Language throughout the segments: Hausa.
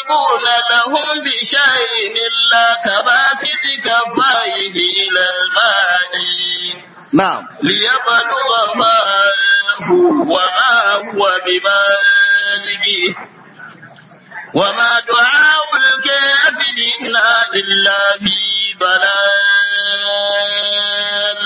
يحيطون لهم بشيء إلا كباسط كفيه إلى الماء نعم ليبلغ ماءه وما هو ببالغه وما دعاء الكافرين إلا في ضلال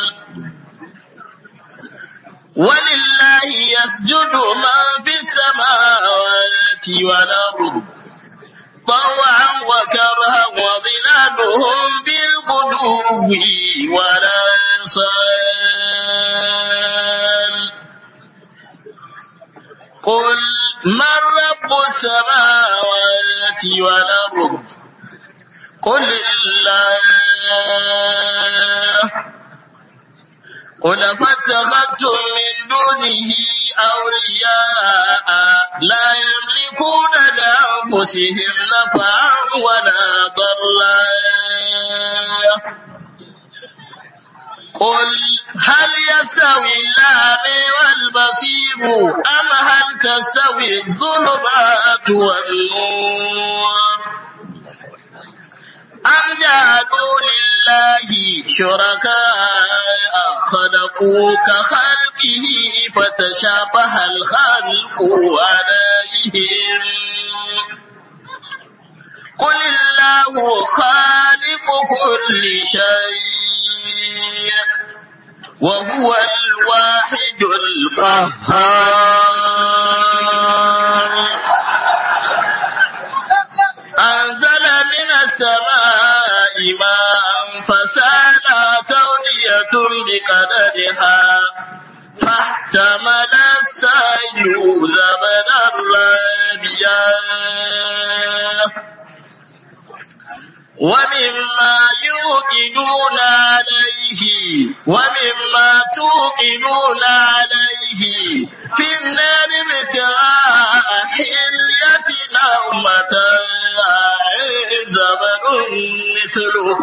ولله يسجد من في السماوات والأرض طوعا وكرها وظلالهم بالغدو والآصال قل من رب السماوات والأرض قل الله قل فاتخذتم من دونه أولياء لا يملكون لأنفسهم نفعا ولا ضرا قل هل يستوي الأعمى والبصير أم هل تستوي الظلمات والنور أم جعلوا لله شركاء خلقوا كخلقه فتشابه الخلق عليهم قل الله خالق كل شيء وهو الواحد القهار أنزل من السماء ماء فسال تودية بقدرها فاحتمل السيل زبدا رابيا ومما يوقدون عليه ومما توقدون عليه في النار ابتغاء حلية أو متاع زبد مثله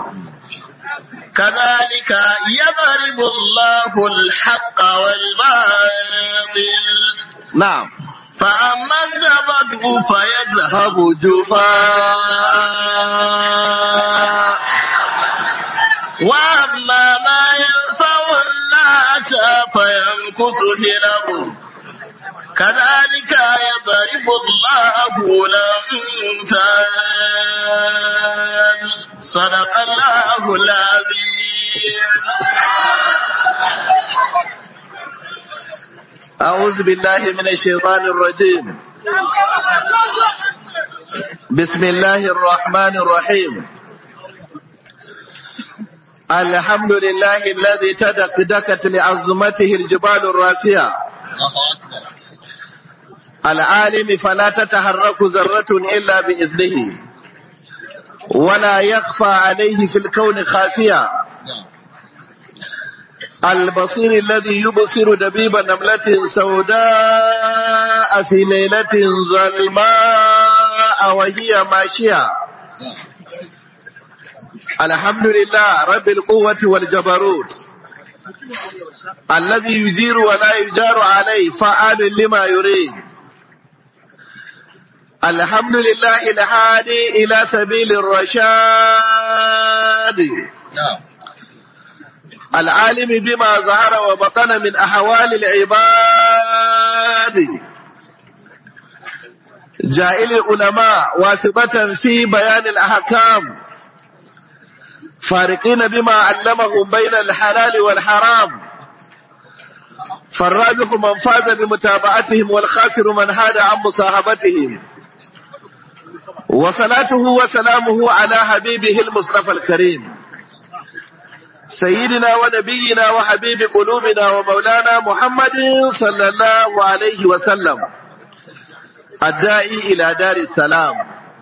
كذلك يضرب الله الحق والباطل نعم فأما الزبد فيذهب جفاء وأما ما ينفع الناس فيمكث في الأرض كذلك يضرب الله الأمثال صدق الله العظيم أعوذ بالله من الشيطان الرجيم بسم الله الرحمن الرحيم الحمد لله الذي تدكدكت لعظمته الجبال الراسية العالم فلا تتحرك ذرة إلا بإذنه ولا يخفى عليه في الكون خافية البصير الذي يبصر دبيب نملة سوداء في ليلة ظلماء وهي ماشية الحمد لله رب القوة والجبروت الذي يجير ولا يجار عليه فعال لما يريد الحمد لله الهادي إلى سبيل الرشاد العالم بما ظهر وبطن من أحوال العباد جائل العلماء واسطة في بيان الأحكام فارقين بما علمهم بين الحلال والحرام فالرابح من فاز بمتابعتهم والخاسر من هاد عن مصاحبتهم وصلاته وسلامه على حبيبه المصطفى الكريم سيدنا ونبينا وحبيب قلوبنا ومولانا محمد صلى الله عليه وسلم الداعي إلى دار السلام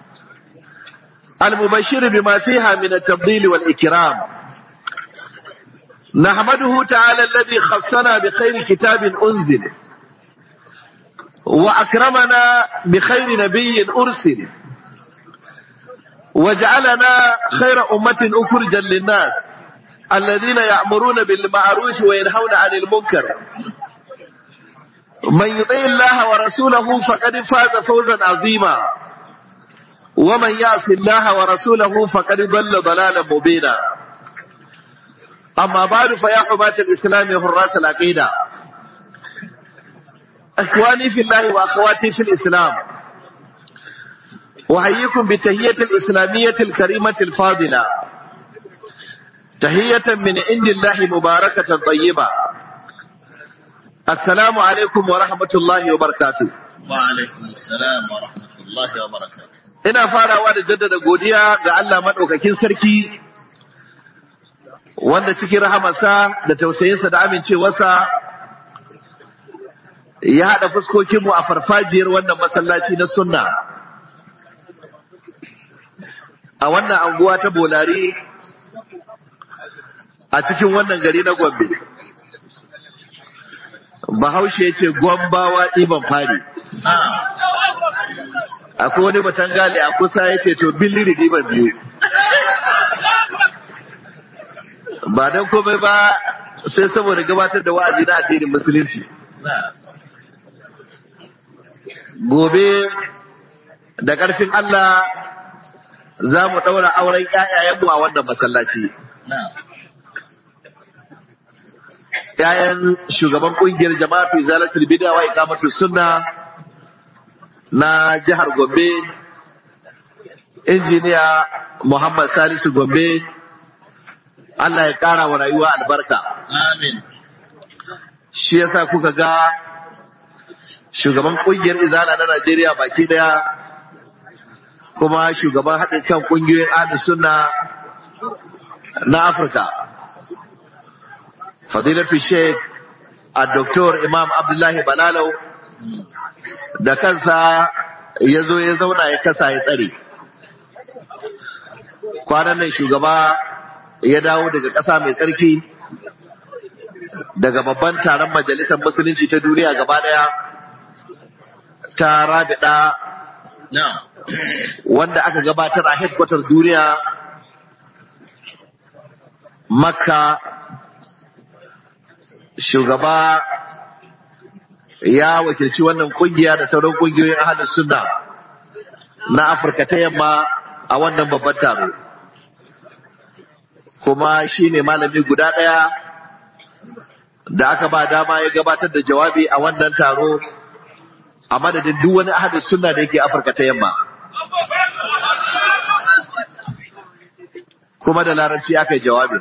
المبشر بما فيها من التفضيل والإكرام نحمده تعالى الذي خصنا بخير كتاب أنزل وأكرمنا بخير نبي أرسل وجعلنا خير أمة أخرجا للناس الذين يأمرون بالمعروف وينهون عن المنكر من يطيع الله ورسوله فقد فاز فوزا عظيما ومن يعص الله ورسوله فقد ضل ضلالا مبينا أما بعد فيا حماة الإسلام حراس العقيدة إخواني في الله وأخواتي في الإسلام أحييكم بتهية الإسلامية الكريمة الفاضلة تهية من عند الله مباركة طيبة السلام عليكم ورحمة الله وبركاته وعليكم السلام ورحمة الله وبركاته ina farawa da jaddada godiya ga Allah maɗaukakin sarki wanda cikin rahamarsa da tausayinsa da amincewarsa ya haɗa fuskokinmu a farfajiyar wannan masallaci na sunna a wannan anguwa ta bolari a cikin wannan gari na gombe bahaushe ya ce gwambawa ɗiban fari akwai wani batangale a kusa ya ce to billiri ɗiban biyu ba don komai ba sai saboda gabatar da wa'azi na addinin musulunci gobe da ƙarfin Allah za mu ɗaura auren ‘ya'yayenmu a wannan masallaci. ‘Ya'yan shugaban ƙungiyar jama'atu zalatul bid'a wa iqamatus sunna na jihar Gombe, injiniya Muhammad Salisu Gombe, Allah ya ƙara wa rayuwa albarka. Amin. Shi yasa kuka ga shugaban ƙungiyar izala na Najeriya baki daya kuma shugaban haɗin kan ƙungiyoyin ahli sunna na Afirka. Fadilatu Sheikh a Dr. Imam Abdullahi Balalau da kansa ya zo ya zauna ya kasa ya tsare. Kwanan nan shugaba ya dawo daga ƙasa mai tsarki daga babban taron majalisar musulunci ta duniya gaba daya ta rabida wanda aka gabatar a headquarters duniya makka shugaba ya wakilci wannan kungiya da sauran kungiyoyin ahalin sunna na afirka ta yamma a wannan babban taro kuma shi ne malami guda ɗaya da aka ba dama ya gabatar da jawabi a wannan taro a madadin duk wani ahadin sunna da yake afirka ta yamma kuma da larabci aka yi jawabin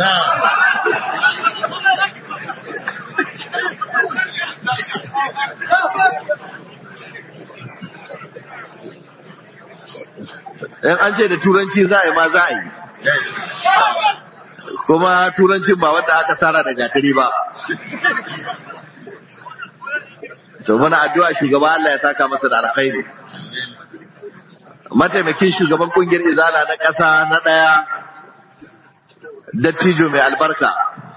in an ce da turanci za a yi ma za a yi kuma turancin ba wanda aka tsara da gatari ba to muna addu'a shugaba Allah ya saka masa da alkhairi mataimakin shugaban kungiyar izala na ƙasa na ɗaya dattijo mai albarka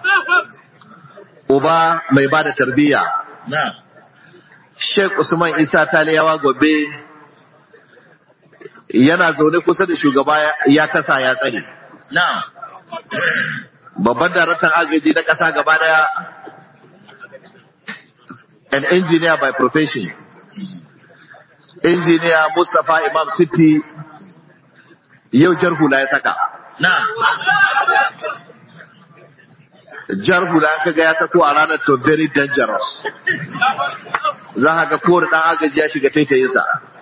uba mai ba da tarbiyya Sheikh Usman Isa Taliyawa Gobe yana zaune kusa da shugaba ya kasa ya tsare. Babban daraktan agaji na ƙasa gaba daya an engineer by profession. Engineer Mustapha Imam City yau jar hula ya saka. Jar hula ka ga ya sako a ranar to very dangerous. Za ka ga kowane ɗan agaji ya shiga taitayinsa.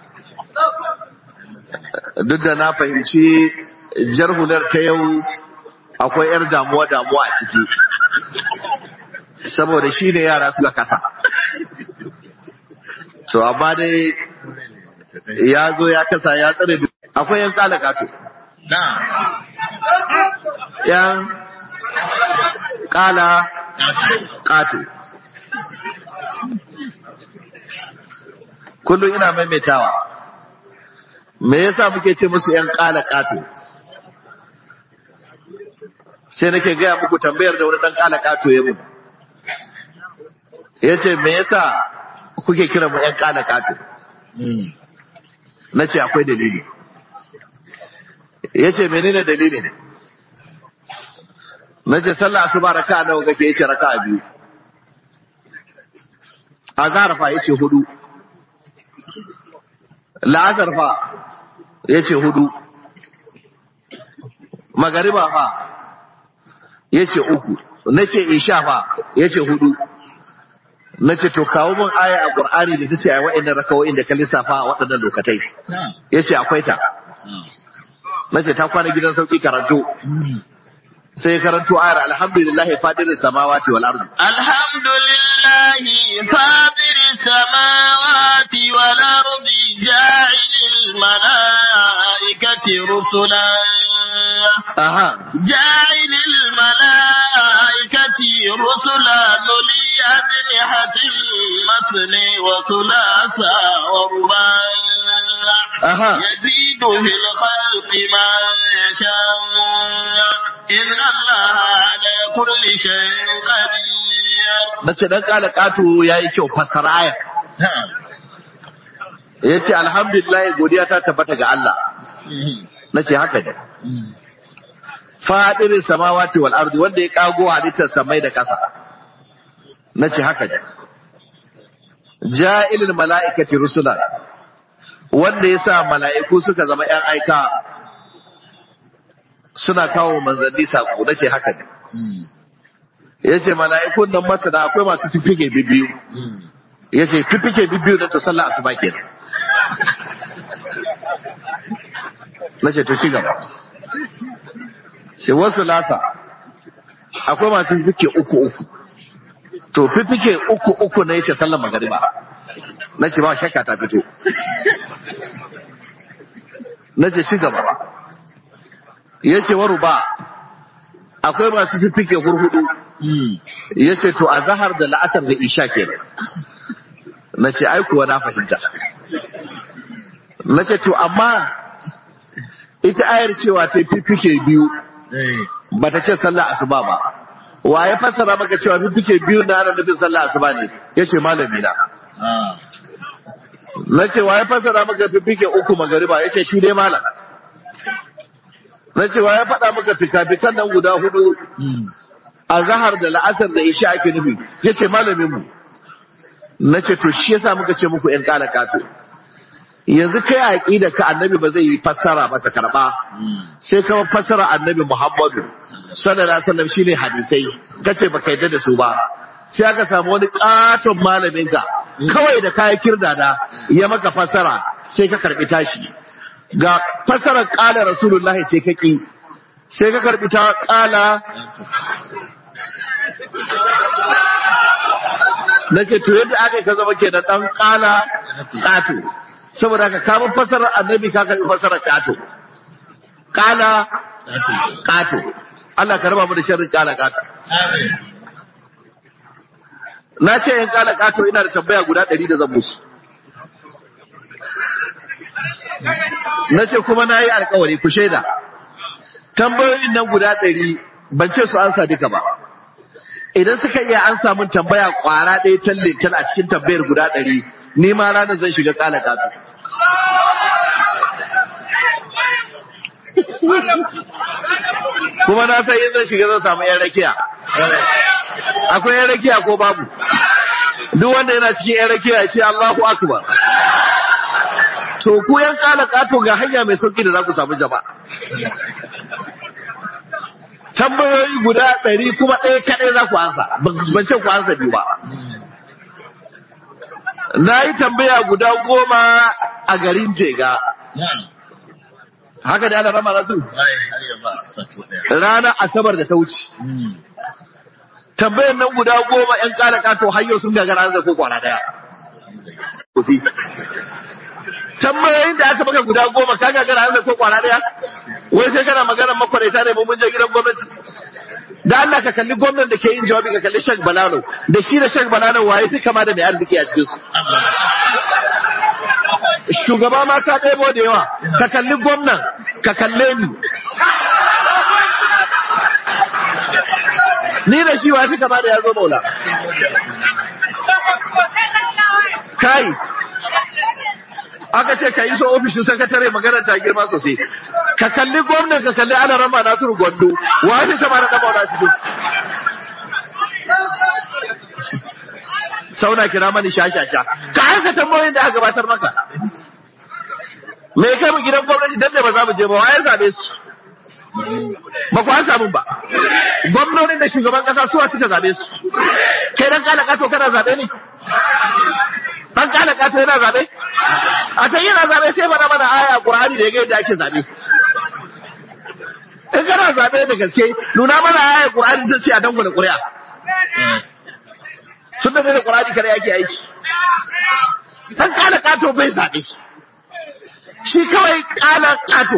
Duk da na fahimci jar hular ta yau akwai 'yar damuwa-damuwa a ciki. Saboda shi ne yara suka kasa. To, amma dai ya zo ya kasa ya tsare akwai 'yan kala kato. ‘Yan kala kato. Kullum ina maimaitawa. Me yasa muke ce musu ‘yan kala kato? Sai nake gaya muku tambayar da wani ɗan kala kato ya mun. Ya ce, Me yasa kuke kira mu ‘yan kala kato? Na ce akwai dalili. Ya ce, menene dalilin? Na ce, sallah asuba raka nawa kake yace raka biyu. Azhar fa yace hudu. La'azar fa ya ce hudu magariba fa ya ce uku na ce isha fa ya ce hudu na ce to kawo min aya a ƙur'ani da ta ce a wa'annan rakawoyin da ka lissafa a waɗannan lokatai نعم ya ce akwai ta نعم na ce ta kwana gidan sauki karanto sai ya karanto ayar alhamdulillah fadirin samawati wal ardi الحمد لله فاطر السماوات والأرض جاعل الملائكة رسلا aha جاعل الملائكة رسلا ذلي أجنحة مثني وثلاثا ورباع aha يزيد في الخلق ما يشاء إن الله على كل شيء قدير na ce dan kala kato yayi kyau fassara ayar نعم ya ce alhamdulillah godiya ta tabbata ga Allah na ce haka ne fadirin samawati wal ardi wanda ya kago halittar samai da ƙasa na ce haka ne ja'ilul mala'ikati rusula wanda ya sa mala'iku suka zama ‘yan aika suna kawo manzanni saƙo na ce haka ne ya ce mala'ikun nan masana akwai masu fifike bibiyu ya ce fifike bibiyu na ta sallah asuba kenan na ce to ci gaba sai wasu lasa akwai masu fifike uku uku to fifike uku uku na yace sallar magariba na ce ba shakka ta fito na ce ci gaba ya ce waru ba akwai masu fifike hurhudu ya ce to a zahar da la'asar da isha kenan na ce ai kuwa na fahimta na ce to amma ita ayar cewa ta fifike biyu ba ta ce sallah asuba ba wa ya fassara maka cewa fifike biyu na ana nufin sallah asuba ne ya ce malami na na ce wa ya fassara maka fifike uku magariba ya ce shi dai malam na ce wa ya faɗa maka fikafikan nan guda hudu a zahar da la'asar da isha ake nufi ya ce malamin mu na ce to shi yasa muka ce muku yan kala kato yanzu kai a aqida ka annabi ba zai yi fassara ba ta karba sai ka fassara annabi Muhammadu sallallahu alaihi wasallam shine hadisai kace baka yadda da su ba sai aka samu wani katon malamin ka kawai da kayan kirdada ya maka fassara sai ka karbi tashi ga fassarar kala rasulullahi sai ka ki sai ka karbi ta kala nace to yadda aka yi ka zama kenan dan kala kato saboda ka kama fasarar annabi ka karbi fasarar kato kala kato Allah ka raba mu da sharrin kala kato na ce yan kala kato ina da tambaya guda ɗari da zan musu na ce kuma na yi alkawari ku shaida tambayoyin nan guda ɗari ban ce su ansa duka ba idan suka iya an samun tambaya kwara ɗaya tallintal a cikin tambayar guda ɗari ni ma ranar zan shiga kala kato kuma na san yin zan shiga zan samu yan rakiya akwai yan rakiya ko babu duk wanda yana cikin yan rakiya ya ce Allahu akbar to ku yan kala kato ga hanya mai sauki da za ku samu jama'a tambayoyi guda ɗari kuma ɗaya kaɗai za ku ansa ban ce ku ansa biyu ba na yi tambaya guda goma a garin jega haka da ana rama rasu ranar asabar da ta wuce tambayan nan guda goma yan kala kato hanyar sun gagara an ko kwana daya tambayoyin da aka maka guda goma ka gagara an ko kwana daya wai sai kana magana makwaraita ne mun je gidan gwamnati da Allah ka kalli gwamnan da ke yin jawabi ka kalli Sheikh Balalo da shi da Sheikh Balalo waye fi kama da mai arziki a cikin su shugaba ma ka ɗebo da yawa ka kalli gwamnan ka kalle ni ni da shi wafi kama da ya zo maula kai aka ce ka yi so ofishin sakatare magana ta girma sosai ka kalli gwamnan ka kalli ana rama nasiru gwando wafi kama da ɗaba wani cikin sauna kira mani shashasha ka aika tambayoyin da aka gabatar maka me kai mu gidan gwamnati dan da ba za mu je ba waye zabe su ba ku an samu ba gwamnonin da shugaban kasa suwa suka zabe su kai dan kala kato kana zabe ne dan kala kato yana zabe a can yana zabe sai mana mana aya qur'ani da ya ga yadda ake zabe in kana zabe da gaske nuna mana aya qur'ani ta ce a dangula ƙuri'a sun da da qur'ani kare yake aiki dan kala kato bai zabe shi kawai kala kato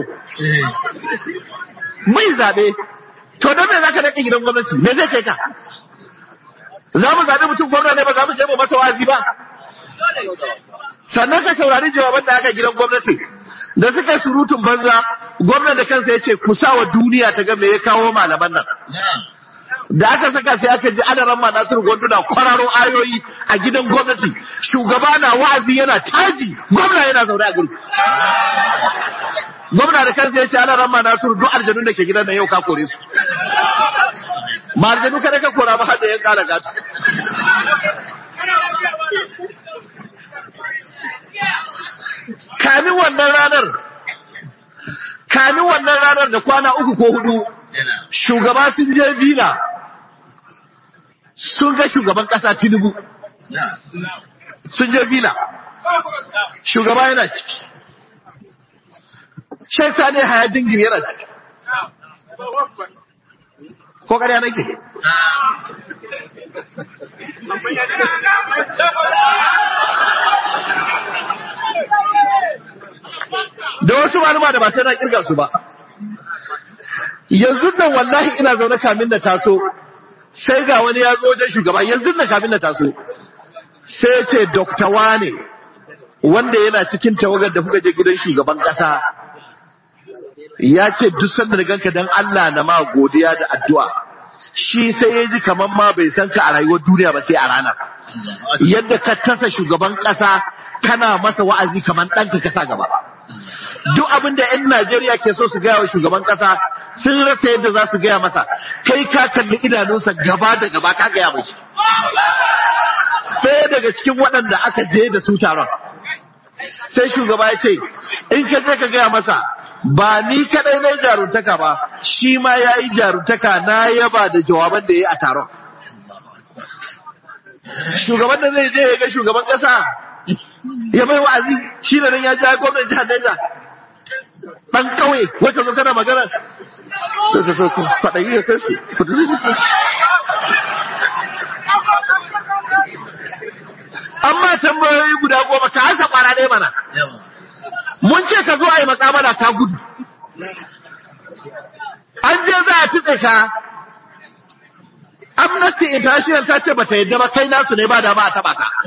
mai zabe to don me zaka dake gidan gwamnati me zai kai ka za mu zaɓi mutum gwamna ne ba za mu je mu masa wazi ba sannan ka saurari jawaban da aka gidan gwamnati da suka yi surutun banza gwamna da kansa ya ce ku sa wa duniya ta ga me ya kawo malaman nan da aka saka sai aka ji ana ramma Nasiru Gwandu na kwararo ayoyi a gidan gwamnati shugaba na wa'azi yana taji gwamna yana zaune a gurin gwamna da kansa ya ce ana ramma Nasiru duk aljanun da ke gidan nan yau ka kore su ba aljanu kada ka kora ba har da yan kara gatu kamin wannan ranar kamin wannan ranar da kwana uku ko hudu shugaba sun je vila sun ga shugaban kasa tinubu sun je vila shugaba yana ciki shai sani haya dingin yana ciki ko ƙarya nake da wasu malama da ba sai na kirga su ba yanzu nan wallahi ina zaune kamin da taso sai ga wani ya zo wajen shugaba yanzu nan kamin da taso sai ya ce dokta wane wanda yana cikin tawagar da kuka je gidan shugaban kasa ya ce duk sanda da ganka dan Allah na ma godiya da addu'a shi sai ya ji kamar ma bai san ka a rayuwar duniya ba sai a ranar yadda ka tasa shugaban kasa kana masa wa'azi kamar ɗanka kasa gaba duk abin da 'yan Najeriya ke so su gaya wa shugaban kasa sun rasa yadda za su gaya masa kai ka kalli idanunsa gaba da gaba ka gaya mashi sai daga cikin waɗanda aka je da su taron sai shugaba ya ce in ka je ka gaya masa ba ni kadai na jaruntaka ba shi ma ya yi jaruntaka na yaba da jawaban da ya yi a taron shugaban da zai je ya ga shugaban kasa ya mai wa'azi shi da nan ya ja gwamnan jihar Niger dan kauye wacce zo kana magana to to to fada yi kai su amma tambayoyi guda goma ka hasa kwara ɗaya mana mun ce ka zo a yi makamala ka gudu an je za a tutse ka amnesty international ta ce bata yadda ba kai nasu ne ba da ba a taba ka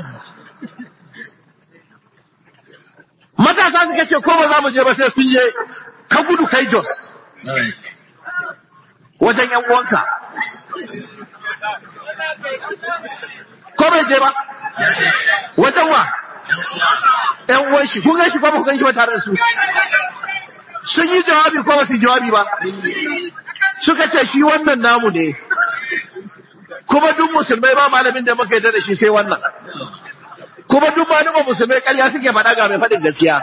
matasa suka ce ko ba za mu je ba sai sun je ka gudu kai jos wajen yan uwanka ko bai je ba wajen wa yan uwan shi kun gan shi ko ba ku gan shi ba tare da su sun yi jawabi ko ba su yi jawabi ba suka ce shi wannan namu ne kuma duk musulmai ba malamin da muka yarda da shi sai wannan kuma duk malaman musulmai ƙarya suke faɗa ga mai faɗin gaskiya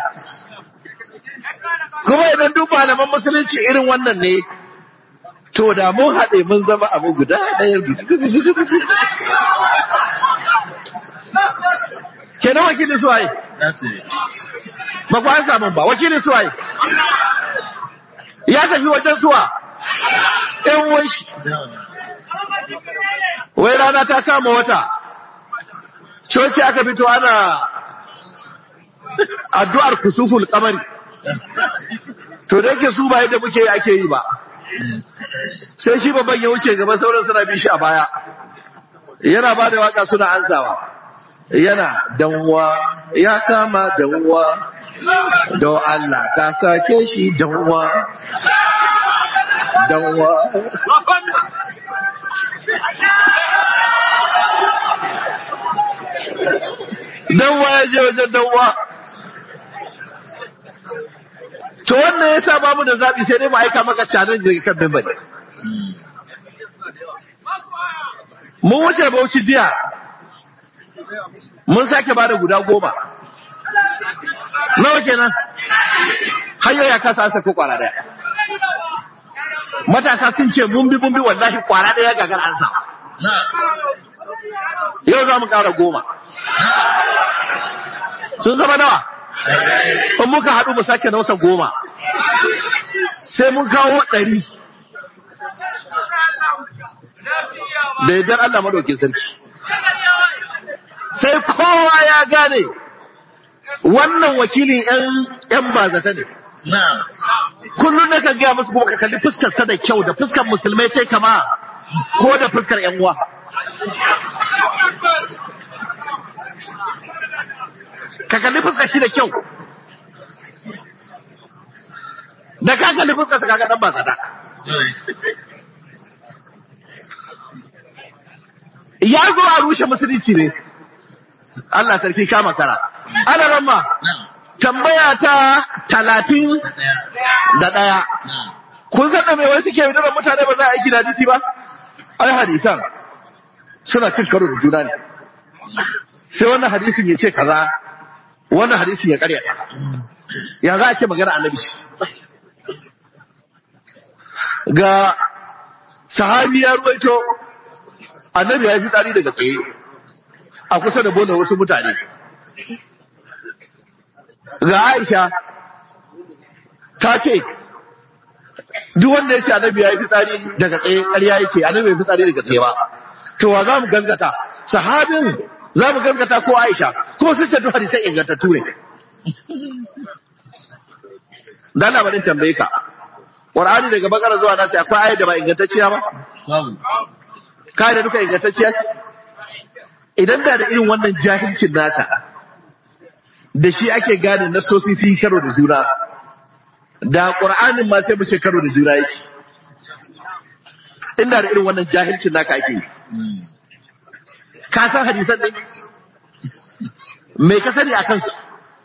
kuma idan duk malaman musulunci irin wannan ne to da mun haɗe mun zama abu guda ɗaya kenan wakilin suwaye ba ku an samun ba wakilin suwaye ya tafi wajen suwa ɗan wanshi wai rana ta kama wata coci aka fito ana addu'ar kusuful kamari to da yake su ba yadda muke yi ake yi ba sai shi babban ya wuce gaba sauran suna bi shi a baya yana ba da waka suna ansawa yana danwa ya kama danwa don Allah ka sake shi danwa danwa danwa ya je wajen danwa to wannan ya sa bamu da zaɓi sai dai mu aika maka canin daga kan mimbar mun wuce bauchi jiya mun sake bada guda goma nawa kenan hanyoyi ya kasa ansa ko kwara daya matasa sun ce mun bi mun bi wallahi kwara daya gagar ansa yau za mu kara goma sun zama nawa in muka haɗu mu sake nausa goma sai mun kawo ɗari da yardar Allah madaukin sarki sai kowa ya gane wannan wakilin ‘yan bazata ne kullum na kan gaya musu kuma ka kalli fuskar sa da kyau da fuskar musulmai sai kama ko da fuskar ‘yan uwa ka kalli fuskar shi da kyau da ka kalli fuskar sa kaga dan bazata ya zo a rushe musulunci ne Allah sarki kama kara ana ramma tambaya ta talatin da ɗaya kun san da mai wai suke da mutane ba za a aiki da hadisi ba ai hadisan suna cin karo da juna ne sai wannan hadisin ya ce kaza wannan hadisin ya karya ya za a ce magana annabi ga sahabi ya ruwaito annabi ya fi tsari daga tsaye a kusa da bola wasu mutane ga Aisha ta ce duk wanda ya ce annabi ya yi fitsari daga tsaye ƙarya yake annabi ya yi fitsari daga tsaye ba to wa za mu gaskata sahabin za mu gaskata ko Aisha ko sun ce duk hadisai ingantattu ne dan labarin tambaye ka Qur'ani daga bakara zuwa nasi akwai ayat da ba ingantacciya ba kai da duka ingantacciya idan da da irin wannan jahilcin naka da shi ake gane nasosi sun karo da juna da qur'anin ma sai mu ce karo da juna yake inda da irin wannan jahilcin naka ake ka san hadisan ne me ka sani akan su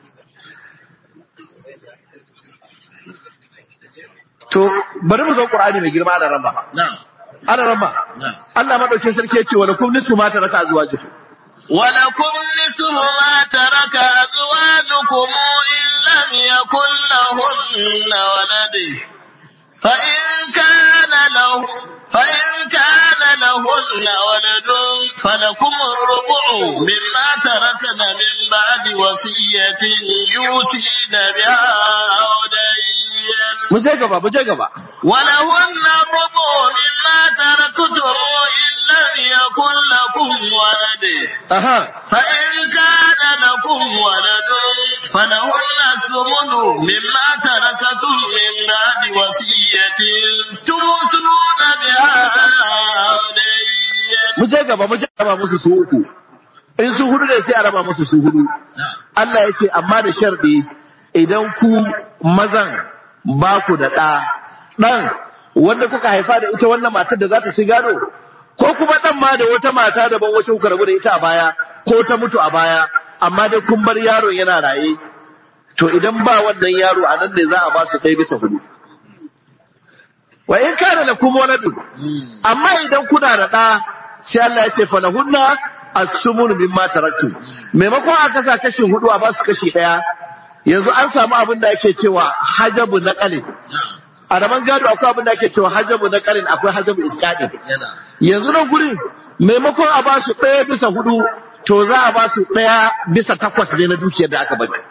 to bari mu zo qur'ani mai girma da ramba ana ramba Allah madaukin sarki ya ce wa lakum nisfu ma taraka azwajukum ولكم نصف ما ترك أزواجكم إن لم يكن لهن ولد فإن كان له فإن كان لهن ولد فلكم الربع مما تركن من بعد وصية يوصين بها أو دين mu je gaba mu je gaba ولهن الربع مما تركتم إن لم يكن لكم ولد aha فإن كان لكم ولد فلهن الثمن مما تركتم من بعد وصية توصون بها أو دين mu je gaba mu je gaba musu su uku in su hudu ne sai a raba musu su hudu Allah ya ce amma da sharɗi idan ku mazan ba ku da ɗa ɗan wanda kuka haifa da ita wannan matar da za ta ci gado ko kuma ɗan ma da wata mata daban wacce kuka rabu da ita a baya ko ta mutu a baya amma dai kun bar yaron yana raye to idan ba wannan yaro a nan ne za a ba su ɗaya bisa hudu wa in kana lakum waladun amma idan kuna da ɗa sai Allah ya ce falahunna as-sumun mimma taraktu maimakon a kasa kashin hudu a basu kashi daya yanzu an samu abin da ake cewa hajabu naqalin a raman gado akwai abin da ake cewa hajabu naqalin akwai hajabu isqadin yanzu nan gurin maimakon a basu daya bisa hudu to za a basu daya bisa takwas ne na dukiyar da aka bari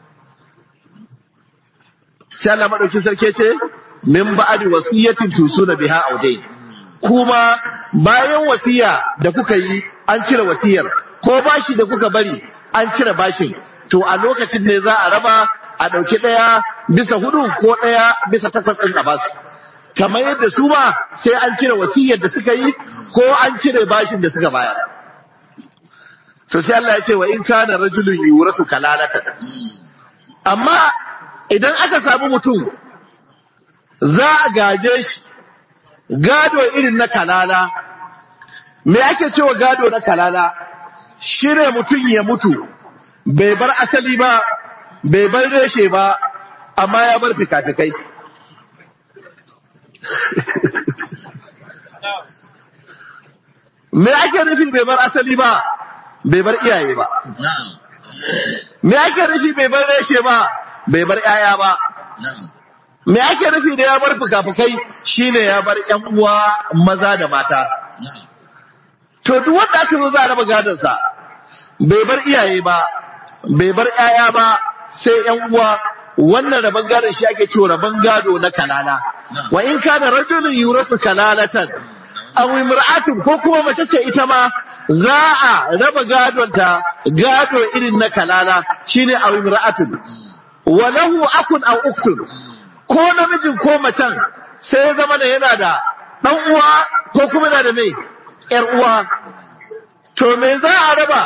sai Allah madaukin sarki ce min ba'di wasiyatin tusuna biha audain kuma bayan wasiya da kuka yi an cire wasiyar ko bashi da kuka bari an cire bashin to a lokacin ne za a raba a ɗauki ɗaya bisa hudu ko ɗaya bisa takwas ɗin a basu kamar yadda su ma sai an cire wasiyar da suka yi ko an cire bashin da suka bayar to sai Allah ya ce wa in kana rajulun yurasu kalalatan amma idan aka samu mutum za a gaje shi gado irin na kalala me ake cewa gado na kalala shine mutum ya mutu bai bar asali ba bai bar reshe ba amma ya bar fikafikai me ake nufin bai bar asali ba bai bar iyaye ba me ake nufi bai bar reshe ba bai bar 'ya'ya ba نعم me ake nufi da ya bar fuka-fukai shine ya bar ƴan uwa maza da mata نعم to duk wanda aka zo za a raba gadonsa bai bar iyaye ba bai bar 'ya'ya ba sai ƴan uwa wannan raban gadon shi ake cewa raban gado na kalala wa in kana rajulun yurasu kalalatan aw imra'atun ko kuma mace ce ita ma za a raba gadon ta gado irin na kalala shine aw imra'atun wa lahu akun aw uktun ko namijin ko macen sai ya zama da yana da dan uwa ko kuma yana da mai yar uwa to me za a raba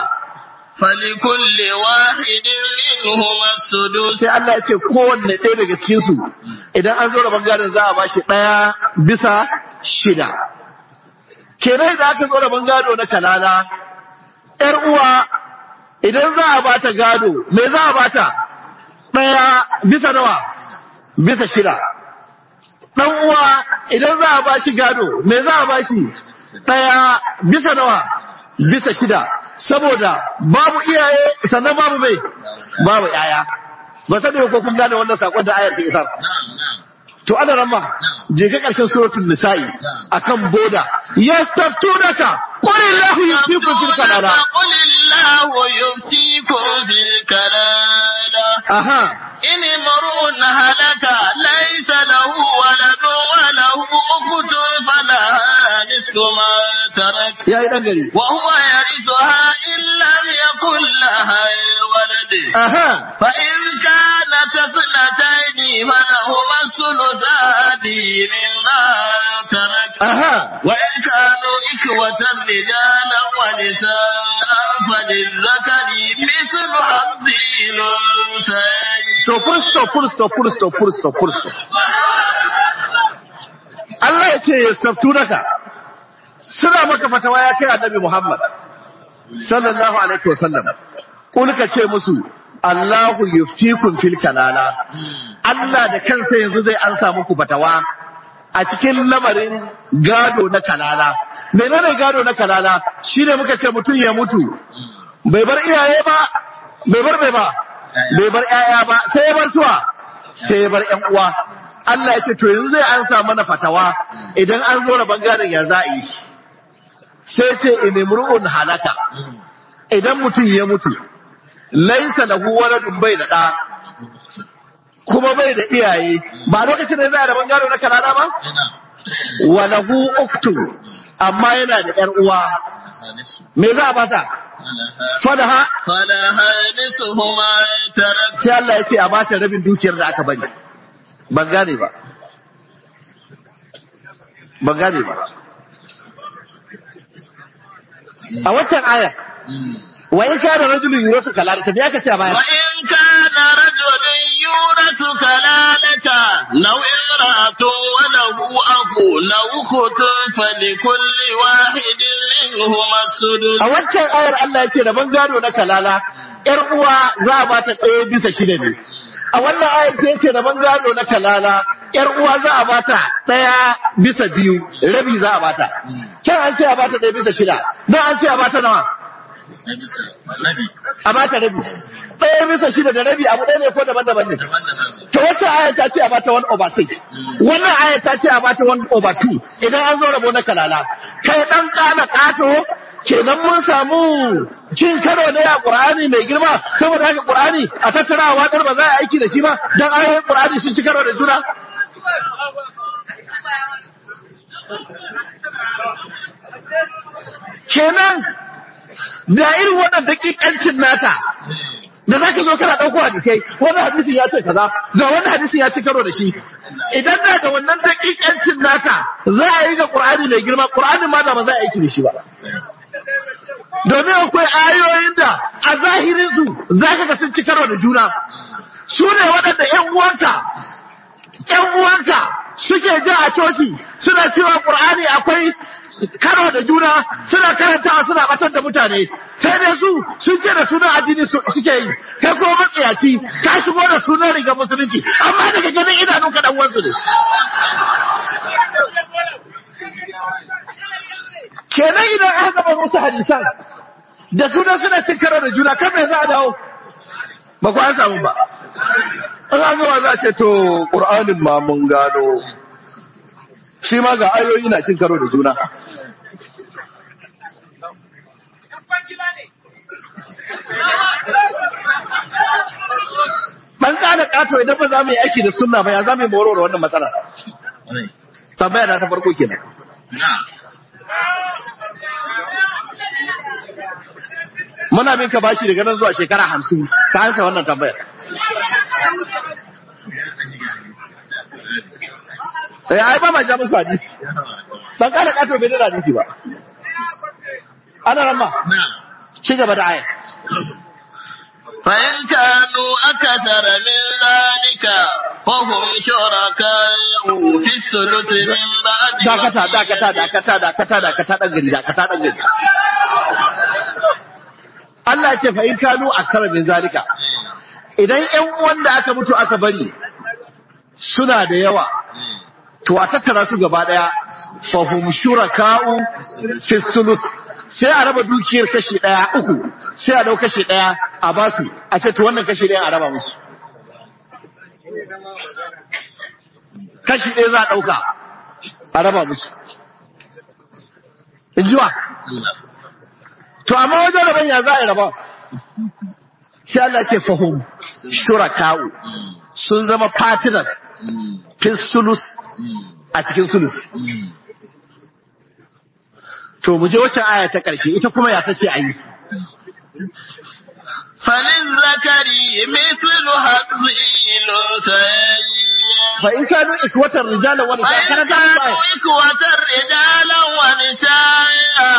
فلكل واحد منهما السدس sai Allah ya ce kowanne ɗaya daga cikin su idan an zo raban gadon za a bashi ɗaya bisa shida kenan da aka zo raban gado na kalala yar uwa idan za a bata gado me za a bata ɗaya bisa nawa bisa shida ɗan uwa idan za a bashi gado me za a bashi ɗaya bisa nawa bisa shida saboda babu iyaye sannan babu mai babu yaya ba sani ko kun gane wannan sakon da ayar ta isar نعم نعم to ana ramma je ka karshen suratul nisa'i akan boda yastaftunaka qul illahu yuftikum fil kalala قل الله يفتيكم في الكلالة aha إن امرؤ هلك ليس له ولد وله أخت فلها نصف ما ترك yayi dan gari وهو يرثها إن لم يكن لها ولد aha فإن كانت اثنتين فلهما الثلثان مما ترك aha وإن كانوا إخوة رجالا ونساء فللذكر مثل حظ الأنثيين to full stop full stop full stop full stop full stop Allah ya ce yastaftunaka suna maka fatawa ya kai annabi Muhammad sallallahu alaihi wasallam kul ka ce musu Allahu yuftikum fil kalala Allah da kansa yanzu zai ansa muku fatawa a cikin lamarin gado na kalala menene gado na kalala shine muka ce mutum ya mutu bai bar iyaye ba bai bar bai ba bai bar ƴaƴa ba sai ya bar suwa sai ya bar ƴan uwa Allah ya ce to yanzu zai ansa mana fatawa idan an zo rabon gadon ya za a yi sai ce inimru'un halaka idan mutum ya mutu laisa lahu waladun bai da ɗa kuma bai da iyaye ba lokacin da za a rabon gado na kalala ba wa lahu uktu amma yana da ƴar uwa me za a bata fadaha فلها نصف ما ترك sai Allah ya ce a bata rabin dukiyar da aka bari ban gane ba ban gane ba a waccan aya wa in kana rajulun yurasu kalalata me aka ce a baya وإن كان رجل يورث كلالة لو امرأة وله أخ لو أخت فلكل واحد منهما السدس a waccan ayar Allah ya ce da ban gado na kalala ƴar uwa za a bata ɗaya bisa shida ne a wannan ayar sai ce da ban gado na kalala ƴar uwa za a bata ɗaya bisa biyu rabi za a bata can an ce a bata ɗaya bisa shida don an ce a bata nawa a bata rabi ɗaya bisa shida da rabi abu ɗaya ne ko daban-daban ne to wacce aya ta ce a bata one over six wannan aya ta ce a bata one over two idan an zo rabo na kalala kai dan kana kato kenan mun samu cin karo ne a qur'ani mai girma saboda haka qur'ani a tattara a watsar ba za a yi aiki da shi ba dan ayoyin qur'ani sun ci karo da juna kenan da irin wannan dakikancin nata da za ka zo kana ɗauko hadisai wani hadisin ya ce kaza ga wani hadisin ya ci karo da shi idan da da wannan dakikancin nata za a yi ga qur'ani mai girma qur'ani ma da ba za a aiki da shi ba domin akwai ayoyin da a zahirin su za ka ga sun ci karo da juna su ne waɗanda ƴan uwanka ƴan uwanka suke ja a coci suna cewa qur'ani akwai karo da juna suna karantawa suna batar da mutane sai dai su sun ce da sunan addini su- suke yi kai kuma matsayaci ka shigo da sunan riga musulunci amma daga ganin idanun ka dan wansu ne kenan idan aka gaba musu hadisan da sunan suna cin karo da juna kan me za a dawo ba ku an samu ba an an gama za a ce to ƙur'anin ma mun gano shi ma ga ayoyi na cin karo da juna Ɗan ƙana ƙato idan ba za mu yi aiki da sunna ba ya za mu yi mororo wannan matsala. Tambaya na ta farko kenan. Muna bin ka bashi daga nan zuwa shekara hamsin ka hansa wannan tambayar. Eh ai ba ma ja musu hadisi. Dan ƙana ƙato bai da hadisi ba. Ana ramma. Ci gaba da aya. فإن كانوا أكثر من ذلك فهم شركاء في الثلث من بعد dakata dakata dakata dakata dakata dan gari dakata dan gari Allah ya ce fa in kanu akthara min zalika idan ƴan uwan da aka mutu aka bari suna da yawa to a tattara su gaba daya fa hum shuraka'u fi sulus sai a raba dukiyar kashi daya uku sai a dau kashi daya a basu a ce to wannan kashi daya a raba musu kashi ɗaya za a ɗauka a raba musu. In jiwa? To, amma wajen raban ya za a yi raba? Sai Allah ke fahim shuraka'u sun zama partners fi sulus a cikin sulus. To, mu je wacce aya ta ƙarshe, ita kuma ya ta ce a yi. فللذكر مثل حظ الأنثيين Fa in kanu ikwatar rijalan wani ta فإن karanta musu كانوا aya. إخوة رجالا ونساء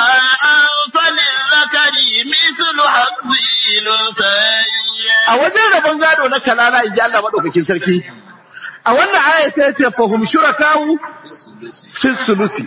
فللذكر مثل حظ الأنثيين A wajen rabon gado na kalala in ji Allah maɗaukakin sarki. A wannan aya sai ya ce fahim shuraka'u fi sulusi.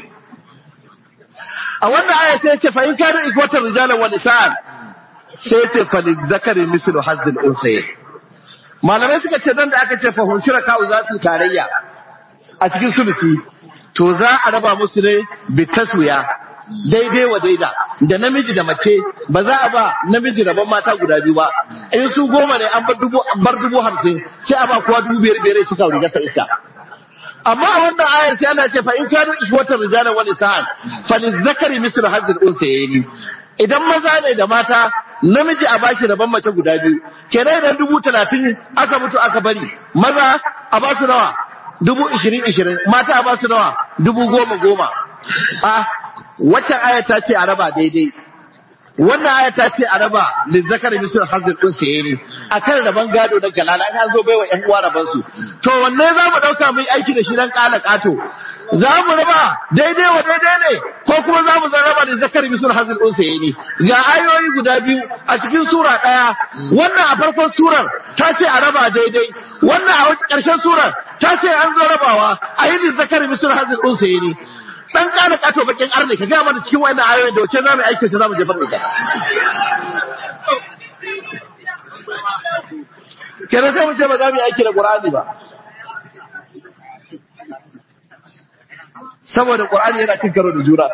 A wannan aya sai ya ce fa in kanu ikwatar rijalan wa nisa'an sai ya ce fa zakari mislu hazzil unsayin. Malamai suka ce nan da aka ce fahim shuraka'u za su yi tarayya a cikin sulusi to za a raba musu ne bi taswiya daidai wa daida da namiji da mace ba za a ba namiji rabon mata guda biyu ba in su goma ne an bar dubu bar dubu hamsin sai a ba kowa dubu biyar biyar suka riga ta iska amma a wannan ayar sai ana ce fa in kanu ishwatan rijalan wa nisa'an fa lizakari mislu hadzil unsayni idan maza ne da mata namiji a bashi rabon mace guda biyu kenan idan dubu talatin aka mutu aka bari maza a ba su nawa dubu ishirin ishirin mata a ba su nawa dubu goma goma a waccan aya ta ce a raba daidai wannan aya ta ce a raba lizzakar misal hazin din saye ne akan raban gado na galala an zo baiwa yan uwa raban su to wanne za mu dauka mu yi aiki da shi dan kala kato za mu raba daidai wa daidai ne ko kuma za mu zan raba lizzakar misal hazin din saye ne ga ayoyi guda biyu a cikin sura daya wannan a farkon surar ta ce a raba daidai wannan a ƙarshen surar ta ce an zo rabawa a yi lizzakar misal hazin din saye ne dan kana kato bakin arne ka gaya mana cikin wayannan ayoyin da wace za mu aiki za mu jefar da ita kenan sai mu ce ba za mu yi aiki da qur'ani ba saboda qur'ani yana cin karo da juna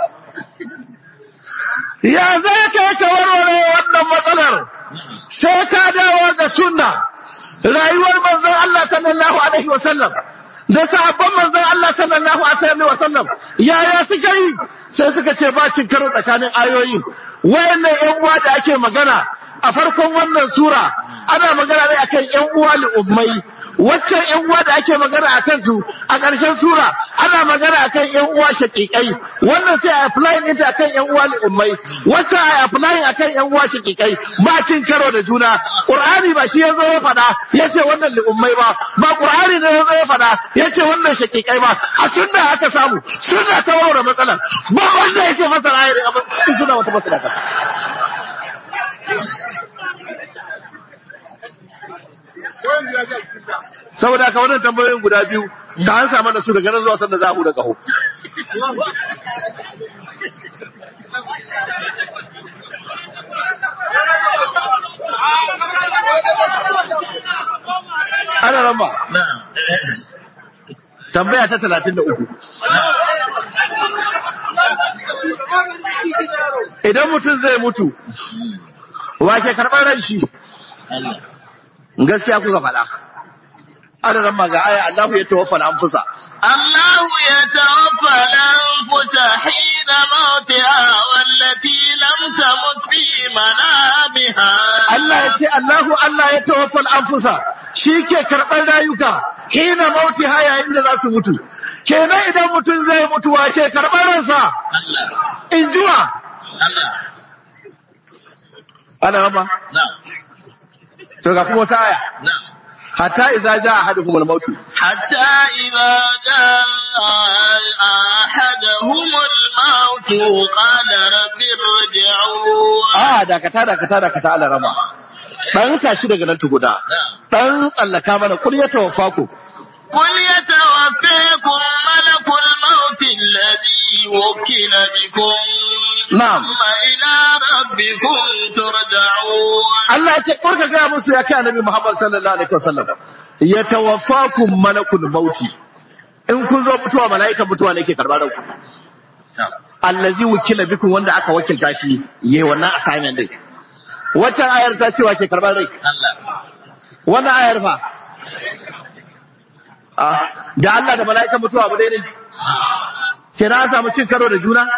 ya zai kai ka warware wannan matsalar sai ka dawo ga sunna rayuwar manzon Allah sallallahu alaihi wa sallam da sahabban manzon Allah sallallahu alaihi wa sallam yaya suka yi sai suka ce ba cin karo tsakanin ayoyi wayannan ƴan uwa da ake magana a farkon wannan sura ana magana ne akan ƴan uwa ummai waccan ƴan uwa da ake magana akan su a ƙarshen sura ana magana akan ƴan uwa shaƙiƙai wannan sai a applying ɗinta akan ƴan uwa ummai waccan a applying akan ƴan uwa shaƙiƙai ba cin karo da juna qur'ani ba shi yazo ya faɗa yace wannan ummai ba ba qur'ani ne yazo ya faɗa yace wannan shaƙiƙai ba a sunna aka samu sunna ta warware matsalar ba wanda yake masa ayar abin suna wata matsala ka saboda haka wannan tambayoyin guda biyu ka an samu da su daga nan zuwa sanda za a huda kaho ana ramba tambaya ta talatin da uku idan mutum zai mutu wa ke karɓar ran shi gaskiya kuka faɗa adadin ma ga aya Allahu ya tawaffa al-anfusa الله يتوفى الأنفس حين موتها والتي لم تمت في منامها Allah ya ce Allahu Allah ya tawaffa al-anfusa shi ke karɓar rayuka hina mauti ha yayin da za su mutu kenan idan mutum zai mutu wa ke karɓar ransa الله in jiwa الله ana rama نعم to ga kuma wata aya نعم hatta idza jaa ahadukum al-maut حتى إذا جاء أحدهم الموت قال رب ارجعون a dakata dakata dakata ala rama dan tashi daga nan tuguda نعم dan tsallaka mana kul ya tawaffaku قل يتوفيكم ملك الموت الذي وكل بكم نعم. ثم إلى ربكم ترجعون Allah ya ce kurka ga musu ya kai annabi Muhammad sallallahu alaihi wasallam ya tawaffakum malakul mauti in kun zo mutuwa mala'ika mutuwa ne ke karbar ku نعم allazi wukila bikum wanda aka wakilta shi yayi wannan assignment din wata ayar ta cewa ke karbar rai الله wannan ayar fa ah da Allah da mala'ika mutuwa abu dai ne kina an samu cin karo da juna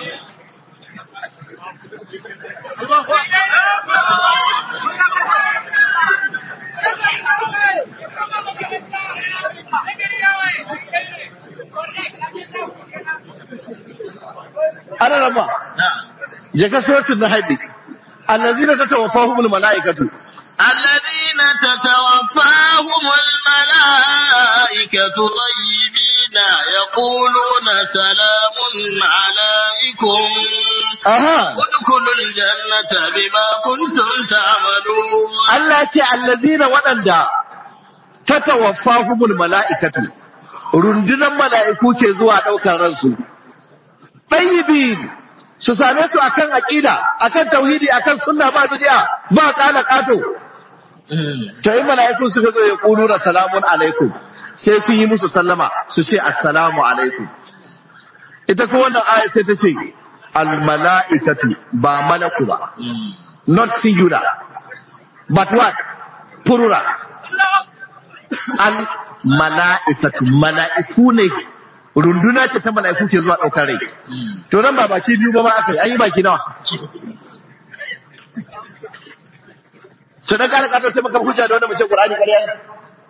ana rama نعم je ka suratul nahl allazina tatawaffahumul mala'ikatu الذين تتوفاهم الملائكة طيبين يقولون سلام عليكم aha ادخلوا الجنة بما كنتم تعملون Allah ce allazina waɗanda tatawaffahumul mala'ikatu rundunar mala'iku ke zuwa ɗaukar ransu ɗayyibin su same su akan aqida akan tauhidi akan sunna ba bid'a ba kala kato to yi mala'iku suka zo ya kulu da salamun alaikum sai sun yi musu sallama su ce assalamu alaikum ita ko wannan aya sai ta ce al mala'ikatu ba malaku ba not singular but what plural al mala'ikatu mala'iku ne runduna ce ta mala'iku ke zuwa ɗaukar rai to nan ba baki biyu ba ma aka yi an yi baki nawa to dan kana kato sai maka hujja da wannan mace Qur'ani ƙarya ne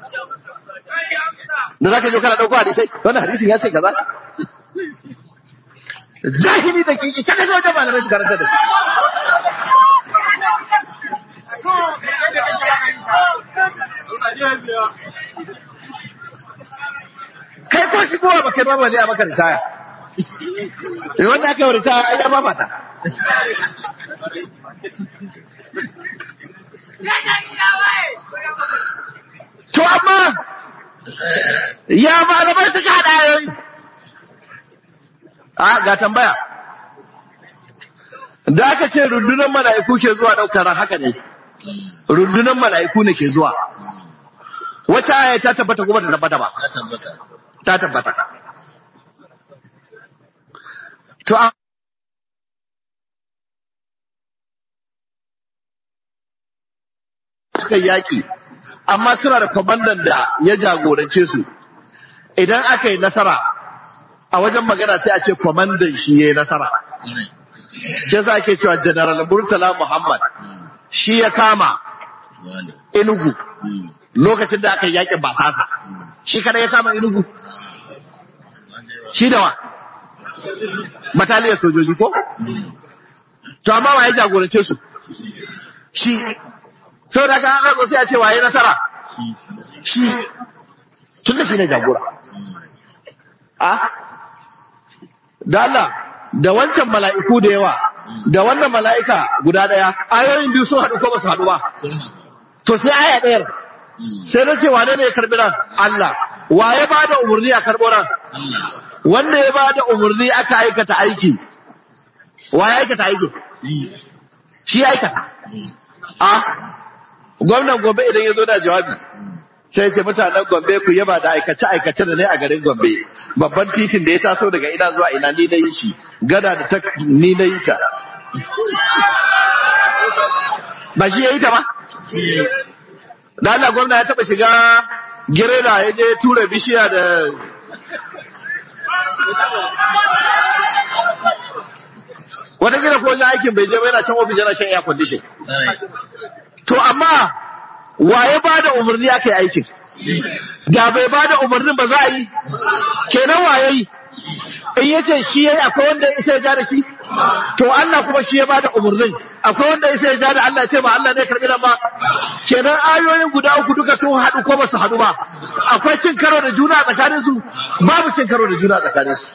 da zaka je kana dauko hadisi wannan hadisin ya ce kaza jahili da kiki kada zo da malamai su karanta da shi kai ko shi kowa ba kai ba ba ne a maka ritaya eh wanda aka yi ritaya ai ya ba mata to amma ya malamai suka haɗa ayoyi a ga tambaya da aka ce rundunar mala'iku ke zuwa ɗaukar ran haka ne rundunar mala'iku ne ke zuwa wata aya ta tabbata kuma ta tabbata ba ya tabbata ta tabbata to a suka yaki amma suna da kwamandan da ya jagorance su idan aka yi nasara a wajen magana sai a ce kwamandan shi ya yi nasara shi za ke cewa general murtala muhammad shi ya kama wani inugu lokacin da aka yi yakin basasa shi kada ya kama inugu shi da wa bataliyar sojoji ko to amma wa ya jagorance su shi sau da ka haka sai a ce waye nasara shi tun da shi ne jagora a da Allah da wancan mala'iku da yawa da wannan mala'ika guda daya ayoyin biyu sun haɗu ko ba su haɗu ba to sai aya ɗayar sai na ce wane ne ya karbi nan Allah wa ya ba da umarni a karɓo nan wanda ya ba da umarni aka aikata aiki wa ya aikata aiki shi ya aikata a gwamnan gombe idan ya zo da jawabi sai ce mutanen gombe ku yaba da aikace aikace da ne a garin gombe babban titin da ya taso daga ina zuwa ina ni na yi shi gada da ta ni na yi ta ba shi ya yi ta ba da Allah gwamna ya taba shiga girela ya je tura bishiya da wata gina ko wajen aikin bai je ba yana can ofis yana shan air condition to amma waye ba da umarni aka yi aikin da bai ba da umarnin ba za a yi kenan waye yi in yace shi yayi akwai wanda ya isa ya ja da shi to Allah kuma shi ya ba da umarnin akwai wanda ya isa ya ja da Allah ya ce ba Allah ne karbi nan ba kenan ayoyin guda uku duka sun haɗu ko ba su haɗu ba akwai cin karo da juna tsakanin su babu cin karo da juna tsakanin su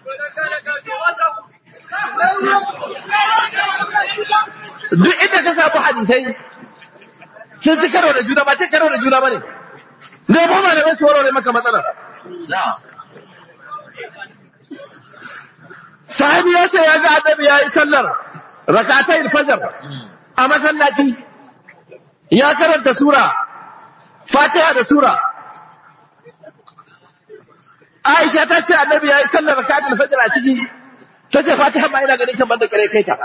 duk inda ka samu hadisai sun ci karo da juna ba cin karo da juna ba ne ne ba ma da su warware maka matsalar sahabi ya ce ya ga annabi ya yi sallar rakatai fajar a masallaci ya karanta sura fatiha da sura Aisha ta ce annabi ya yi sallar rakatai fajar a ciki ta ce fatiha ma ina ganin kamar da kare kai ta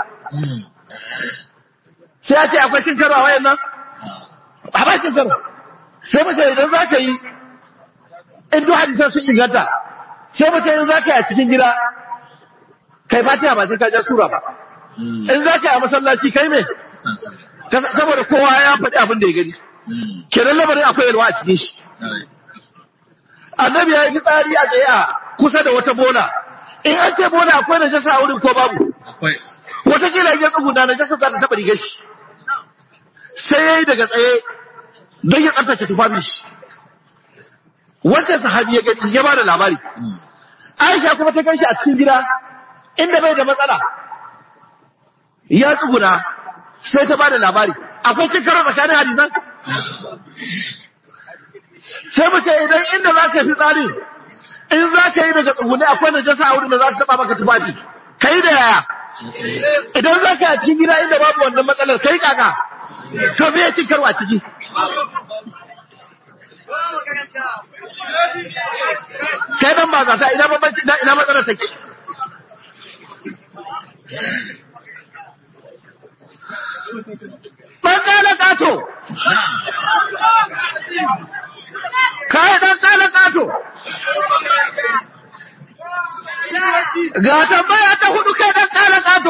sai ya ce akwai cin karo a wayan nan a ba cin karo sai mace idan za ka yi in duk hadisan sun inganta sai mace idan za ka yi a cikin gida kai fatiha ba sai ka ja sura ba in za ka yi a masallaci kai me saboda kowa ya faɗi abin da ya gani kenan lamarin akwai yalwa a cikin shi annabi ya yi fitsari a tsaye a kusa da wata bola in an ce bola akwai na jasa a wurin ko babu watakila ya tsuguna na jasa za ta taɓa rigar shi sai ya yi daga tsaye don ya tsaftace tufafin shi wancan sahabi ya gani ya ba da labari Aisha kuma ta kai shi a cikin gida inda bai da matsala ya tsuguna sai ta bada labari akwai cin karo tsakanin hadisan sai mu ce idan inda za ka fi tsari in za ka yi daga tsugune akwai najasa a wurin da za ta taba maka tufafi ka yi da yaya idan za ka yi a cikin gida inda babu wannan matsalar kai kaka to me ya cin karo a ciki kai dan ba zata ina bambanci ina matsalar take Ɗan ƙala ƙato. Kai ɗan ƙala ƙato. Ga tambaya ta hudu kai ɗan ƙala ƙato.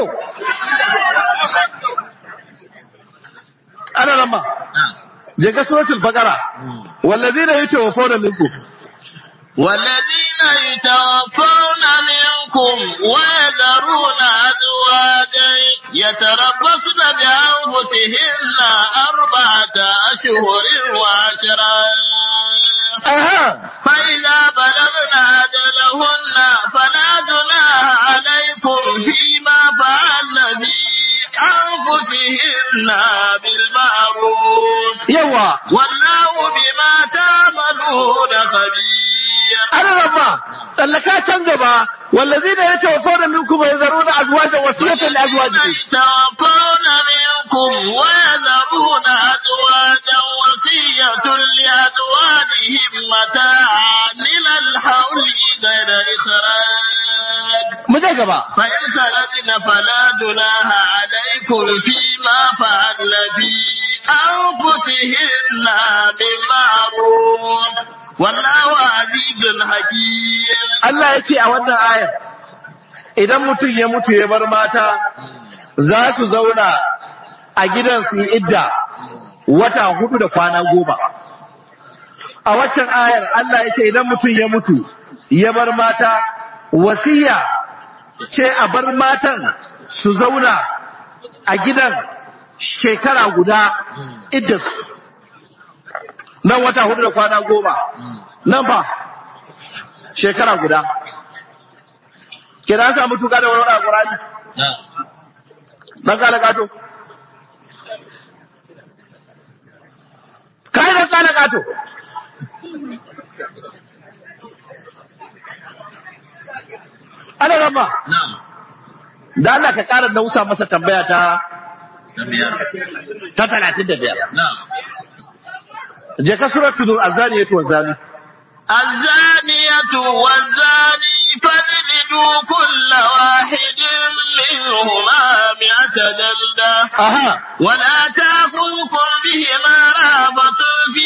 Ana nan ba. Je ga suratul Baqara. Wallazina yatawaffawna minkum. والذين يتوفون منكم ويذرون أزواجا يتربصن بأنفسهن أربعة أشهر وعشرا فإذا بلغن أجلهن فلا جناح عليكم فيما فعلن في أنفسهن بالمعروف يوا والله بما تعملون خبير أنا ربا tsallaka can gaba والذين يتوفون منكم ويذرون أزواجا وصية لأزواجهم يتوفون منكم ويذرون أزواجا وصية لأزواجهم متاعا إلى الحول غير إخراج mu je gaba فإن خرجن فلا جناح عليكم فيما فعلن في أنفسهن بالمعروف والله عزيز حكيم Allah ya ce a wannan ayar idan mutum ya mutu ya bar mata za su zauna a gidan su yi idda wata hudu da kwana goma a waccan ayar Allah ya ce idan mutum ya mutu ya bar mata wasiya ce a bar matan su zauna a gidan shekara guda idda su nan wata hudu da kwana goma nan ba shekara guda kira sa mutu da wani a Qur'ani dan kala kato kai dan kala kato ana rama نعم da Allah ka ƙara nausa masa tambaya ta تبيان ta 35 نعم je ka suratul azaniyatu wazani الزانية والزاني فاجلدوا كل واحد منهما مئة جلدة aha ولا تأخذكم بهما رهبة في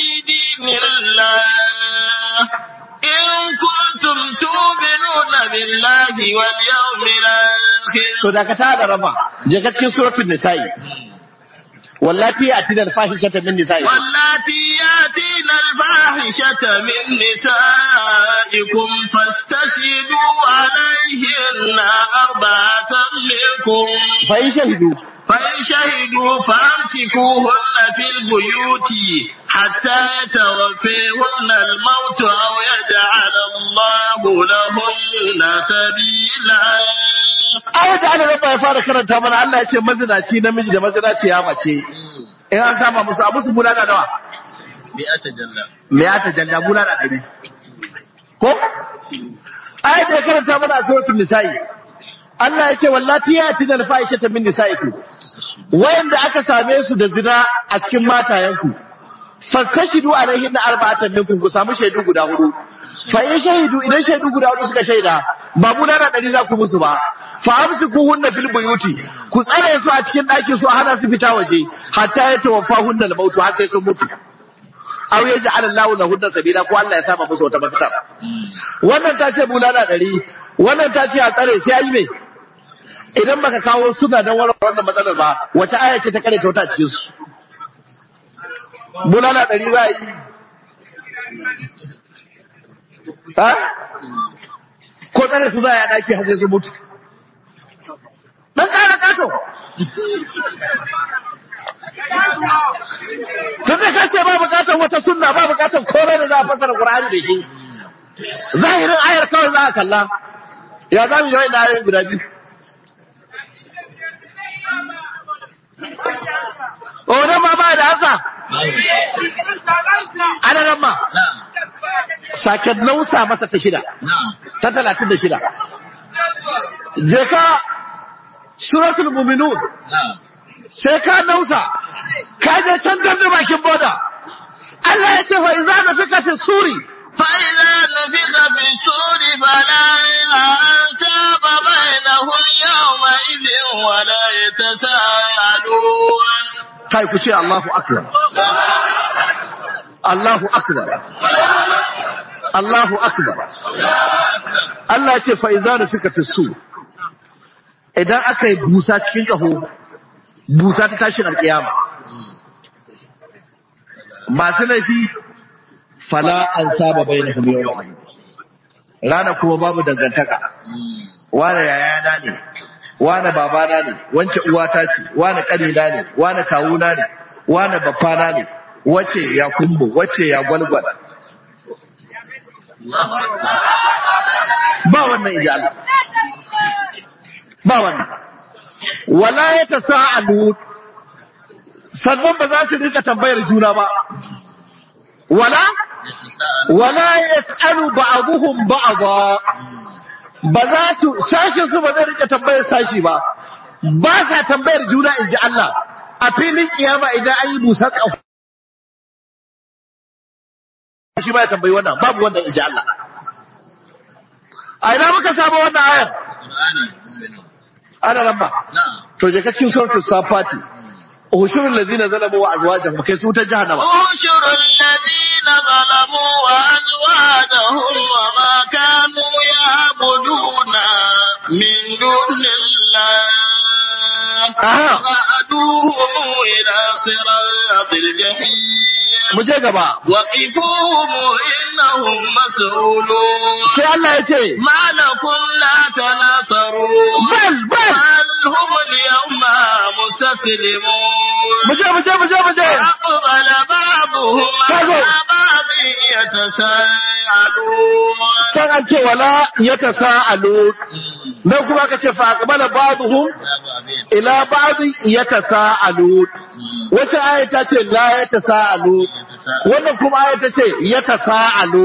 بالله واليوم الآخر to da ka tada raba je ka cikin suratul nisa'i wallati atina al-fahishata min nisa'i واللاتي ياتين الفاحشة من نسائكم فاستشهدوا عليهن أربعة منكم fa in shahidu فإن شهدوا فأمسكوهن في البيوت حتى يتوفيهن الموت أو يجعل الله لهن سبيلا ayat da ana raba ya fara karanta mana Allah ya ce mazinaci namiji da mazinaci ya mace in an kama musu abu su bulala nawa مئة جلة me ya ta jalla bulala ɗari ko ayat da ya karanta mana a suratul nisa'i Allah ya ce wallati ya tina al-fahishata min nisa'ikum wayanda aka same su da zina a cikin matayenku fastashidu alaihin na arba'atan minkum ku samu shaidu guda hudu fa in shahidu idan shaidu guda hudu suka shaida ba mu na ɗari za ku musu ba fa amsiku hunna fil buyuti ku tsare su a cikin ɗakin su a hana su fita waje hatta ya tawaffa hunna al mautu har sai sun mutu aw ya ja'ala Allahu lahunna sabila ko Allah ya sama musu wata mafita wannan ta ce bulala ɗari wannan ta ce a tsare sai ayi me idan baka kawo suna don warware wannan matsalar ba wace aya ce ta kare ta wata cikin su bulala ɗari za a yi ha ko tsare su za a yi a ɗaki har sai su mutu dan ƙara ƙato tun da ka ce ba buƙatar wata sunna ba buƙatar komai da za a fasara Qur'ani da shi zahirin ayar kawai za a kalla ya za mu yi wa'in ayoyin guda biyu Odan ma ba da hasa, ana nan ma, نعم sake nausa masa ta shida, نعم ta talatin da shida. Je ka suratul muminun نعم sai ka nausa, ka je can da bakin boda. Allah ya ce fa iza na fika fi suri, فإذا نفخ في الصور فلا أنساب بينهم يومئذ ولا يتساءلون kai ku ce Allahu akbar. Allahu akbar. Allahu akbar. Allah ya ce fa iza na fika fi suri. Idan aka yi busa cikin ƙaho, busa ta tashin alƙiyama. Masu laifi fala an saba bai na kuma yau Rana kuma babu dangantaka. Wane yayana ne, wane babana ne, wance uwata ce, wane ƙanina ne, wane kawuna ne, wane baffana ne, wace ya kumbo, wace ya gwalgwal. Ba wannan inji Allah. Ba wannan. Wala ya ta sa'alu sannan ba za su rika tambayar juna ba. Wala? Wala ya tsaru ba'aduhum ba'adha ba za su sashin su ba zai rika tambayar sashi ba ba sa tambayar juna in ji Allah a filin kiyama idan an yi busar ƙaho shi ba ya tambayi wannan babu wannan in ji Allah a ina muka samu wannan ayar ana nan ba نعم to je ka cikin suratul safati ushurul ladina zalamu wa azwajahum kai su ta jahannama احشر الذين ظلموا وأزواجهم وما كانوا يعبدون من دون الله Aha. فأدوهم إلى صراط الجحيم mu je gaba وقفوهم إنهم مسؤولون sai Allah ya ce ما لكم لا تناصرون bal bal بل هم اليوم مستسلمون mu je mu je mu je mu je أقبل بعضهم كذب. على بعض يتساءلون can an ce wala yatasaalu nan kuma aka ce fa aqbala ba'dhum ila ba'd yatasaalu wata aya ta ce la yatasaalu wannan kuma aya ta ce yatasaalu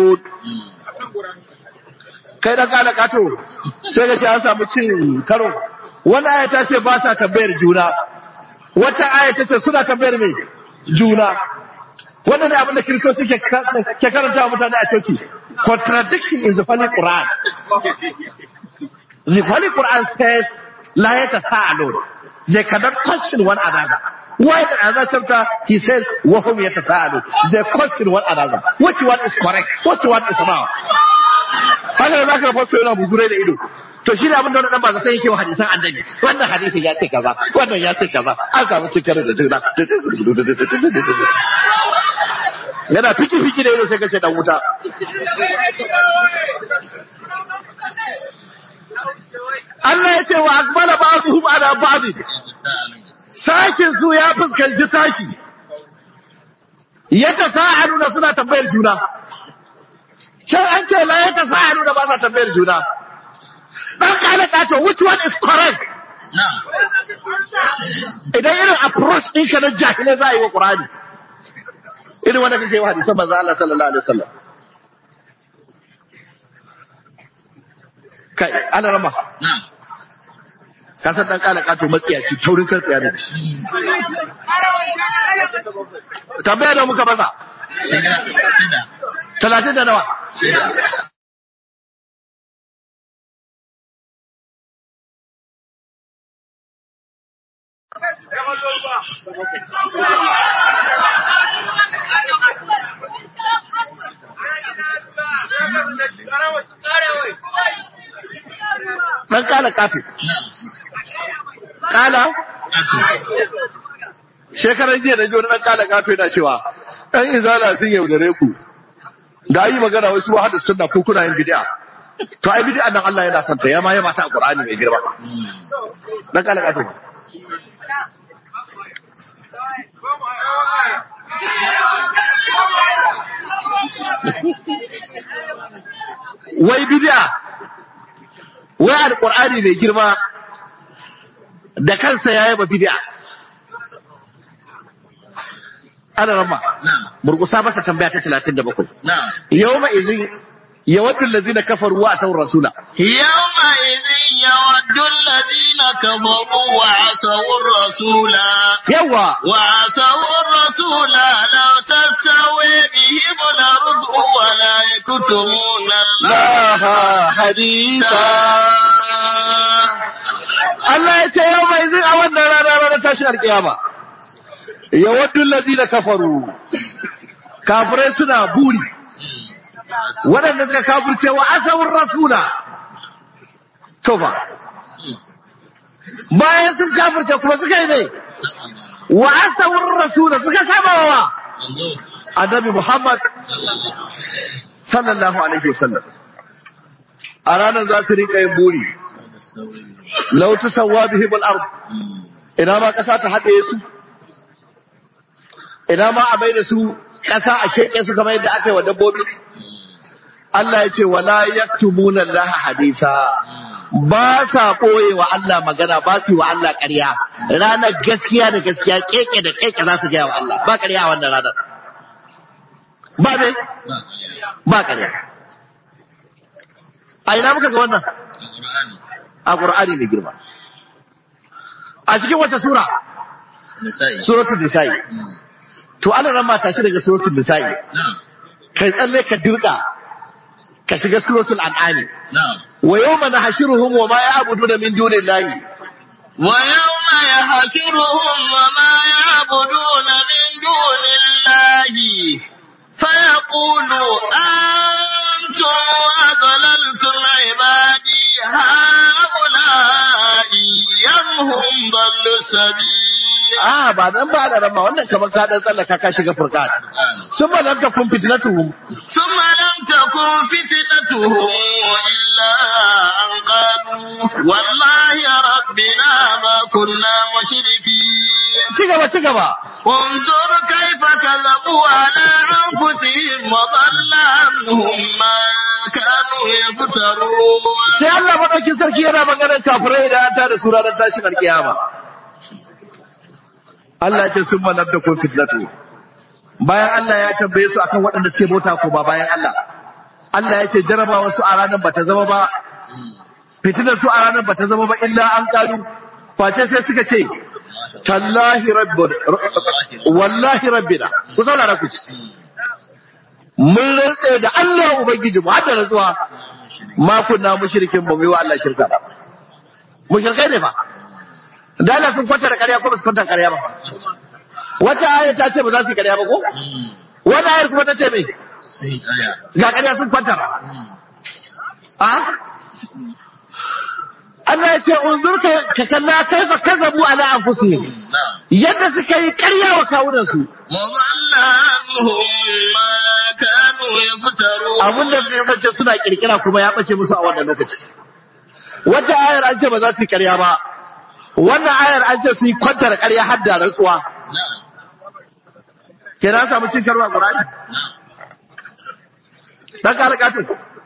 kai dan kala kato sai ka ce an samu cin karo wannan aya ta ce ba sa tambayar juna wata aya ta ce suna tambayar me juna wannan ne abin da kiristoci ke ke karanta wa mutane a coci contradiction in the Holy Quran the Holy Quran says la yatasaalun they cannot question one another why in another chapter he says wahum yatasaalun they question one another which one is correct which one is wrong haka da zaka fasto yana buzurai da ido to shi ne abin da wannan ba zai yake wa hadisan annabi wannan hadisin ya ce kaza wannan ya ce kaza an samu cikar da juna yana fiki fiki da ido sai kace dan wuta Allah ya ce wa akbala ba'dhum ala ba'd sashin su ya fuskanci sashi yadda sa'aluna suna tambayar juna can an ce la yadda sa'aluna ba sa tambayar juna dan kala kato which one is correct idan irin approach din ka na jahilai za a yi wa qur'ani irin wanda kake wa hadisan manzo Allah sallallahu alaihi wasallam kai ana rama ka san dan kala kato matsiyaci taurin karfiya da shi tambaya da muka masa talatin da nawa dan kala kato kala shekaran jiya da wani dan kala kato yana cewa ɗan izala sun yaudare ku da yi magana wasu wahadu sunna ko kuna yin bid'a to ai bid'a nan Allah yana santa ya ma ya mata Qur'ani mai girma dan kala kato wai bid'a wai alqur'ani mai girma da kansa ya yaba bid'a ana rama murgusa masa tambaya ta 37 yawma idhin yawaddu allazina kafaru wa ataw rasula يومئذ يود الذين كفروا وعصوا الرسول yawa وعصوا الرسول لو تستوي بهم الأرض ولا يكتمون الله laha hadisa Allah ya ce yau mai zai a wannan rana ranar tashin alkiyama yawaddu allazina kafaru kafirai suna buri waɗanda suka kafirce wa asawun rasula to fa bayan sun kafirce kuma suka yi ne wa asawun rasula suka saba wa annabi Muhammad sallallahu alaihi wasallam a ranar za su rinka yin buri lau tusawwa bihim al-ard ina ma kasa ta haɗe su ina ma a bai da su kasa a sheke su kamar yadda aka yi wa dabbobi Allah ya ce wala yaktumuna Allah hadisa ba sa ɓoye wa Allah magana ba su yi wa Allah ƙarya ranar gaskiya da gaskiya keke da keke za su gaya wa Allah ba ƙarya a wannan ranar ba ne ba ƙarya a ina muka ga wannan a Qur'ani mai girma a cikin wata sura suratul nisa'i to Allah ran ma tashi daga suratul nisa'i kai tsalle ka dirka ka shiga suratul an'ami wa yawma nahshuruhum wa ma ya'buduna min dunillahi ويوم يحشرهم وما يعبدون من دون الله فيقول أنتم أضللتم عبادي هؤلاء أم هم ضلوا السبيل a ba nan ba da rama wannan kamar ka dan tsallaka ka shiga furqan sun ba lam takun fitnatuhum ثم لم تكن فتنتهم إلا أن قالوا والله ربنا ما كنا مشركين ci gaba ci gaba انظر كيف كذبوا على أنفسهم وضل عنهم ما كانوا يفترون sai Allah madaukin sarki yana maganar kafirai da ta da sura dan tashin alkiyama Allah ya ce sun manar da kun fitnatu bayan Allah ya tambaye su akan waɗanda suke bauta ko ba bayan Allah Allah ya ce jarabawa su a ranar bata zama ba fitinar su a ranar bata zama ba illa an kalu face sai suka ce tallahi rabbuna wallahi rabbina ku saurara ku ci mun rantse da Allah ubangiji mu hadda rantsuwa ma kunna mushrikin ba mu yi wa Allah shirka ba mushrikai ne ba da Allah sun kwanta da ƙarya ko ba su kwanta da ƙarya ba wata aya ta ce ba za su yi ƙarya ba ko wata ayar kuma ta ce me ga ƙarya sun kwanta ba a Allah ya ce unzur ka ka kalla kaifa kazabu ala anfusihim yadda suka yi ƙarya wa kawunan su وضل عنهم ما كانوا يفترون abin da suka bace suna kirkira kuma ya bace musu a wannan lokaci wata ayar an ce ba za su yi ƙarya ba wannan ayar an ce su yi kwantar ƙarya har da rantsuwa نعم kenan an samu cin karwa Qur'ani dan kare kato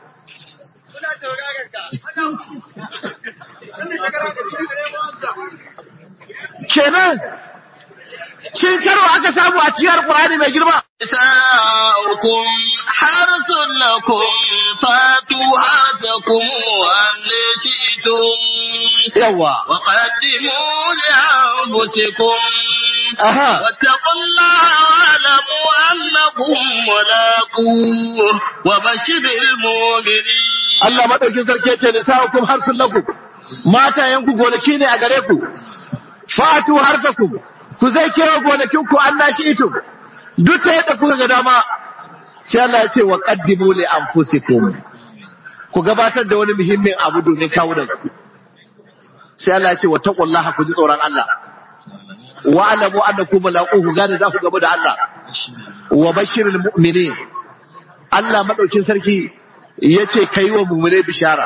kenan cin karo aka samu a cikin Qur'ani mai girma نساؤكم حرث لكم فاتوا حرثكم أن شئتم yawa وقدموا لأنفسكم aha واتقوا الله واعلموا أنكم ملاقوه وبشر المؤمنين Allah madaukin sarki ce nisa'ukum harsun lakum mata yanku gonaki ne a gare ku fatu harsakum ku zai kewa gonakin ku an nashi ito duk ta yadda kuka ga dama sai Allah ya ce wa qaddimu li anfusikum ku gabatar da wani muhimmin abu domin kawunan ku sai Allah ya ce wa taqullaha ku ji tsoron Allah wa alamu annakum mulaquhu gane za ku gaba da Allah wa bashirul mu'minin Allah madaukin sarki yace kai wa mu'mine bishara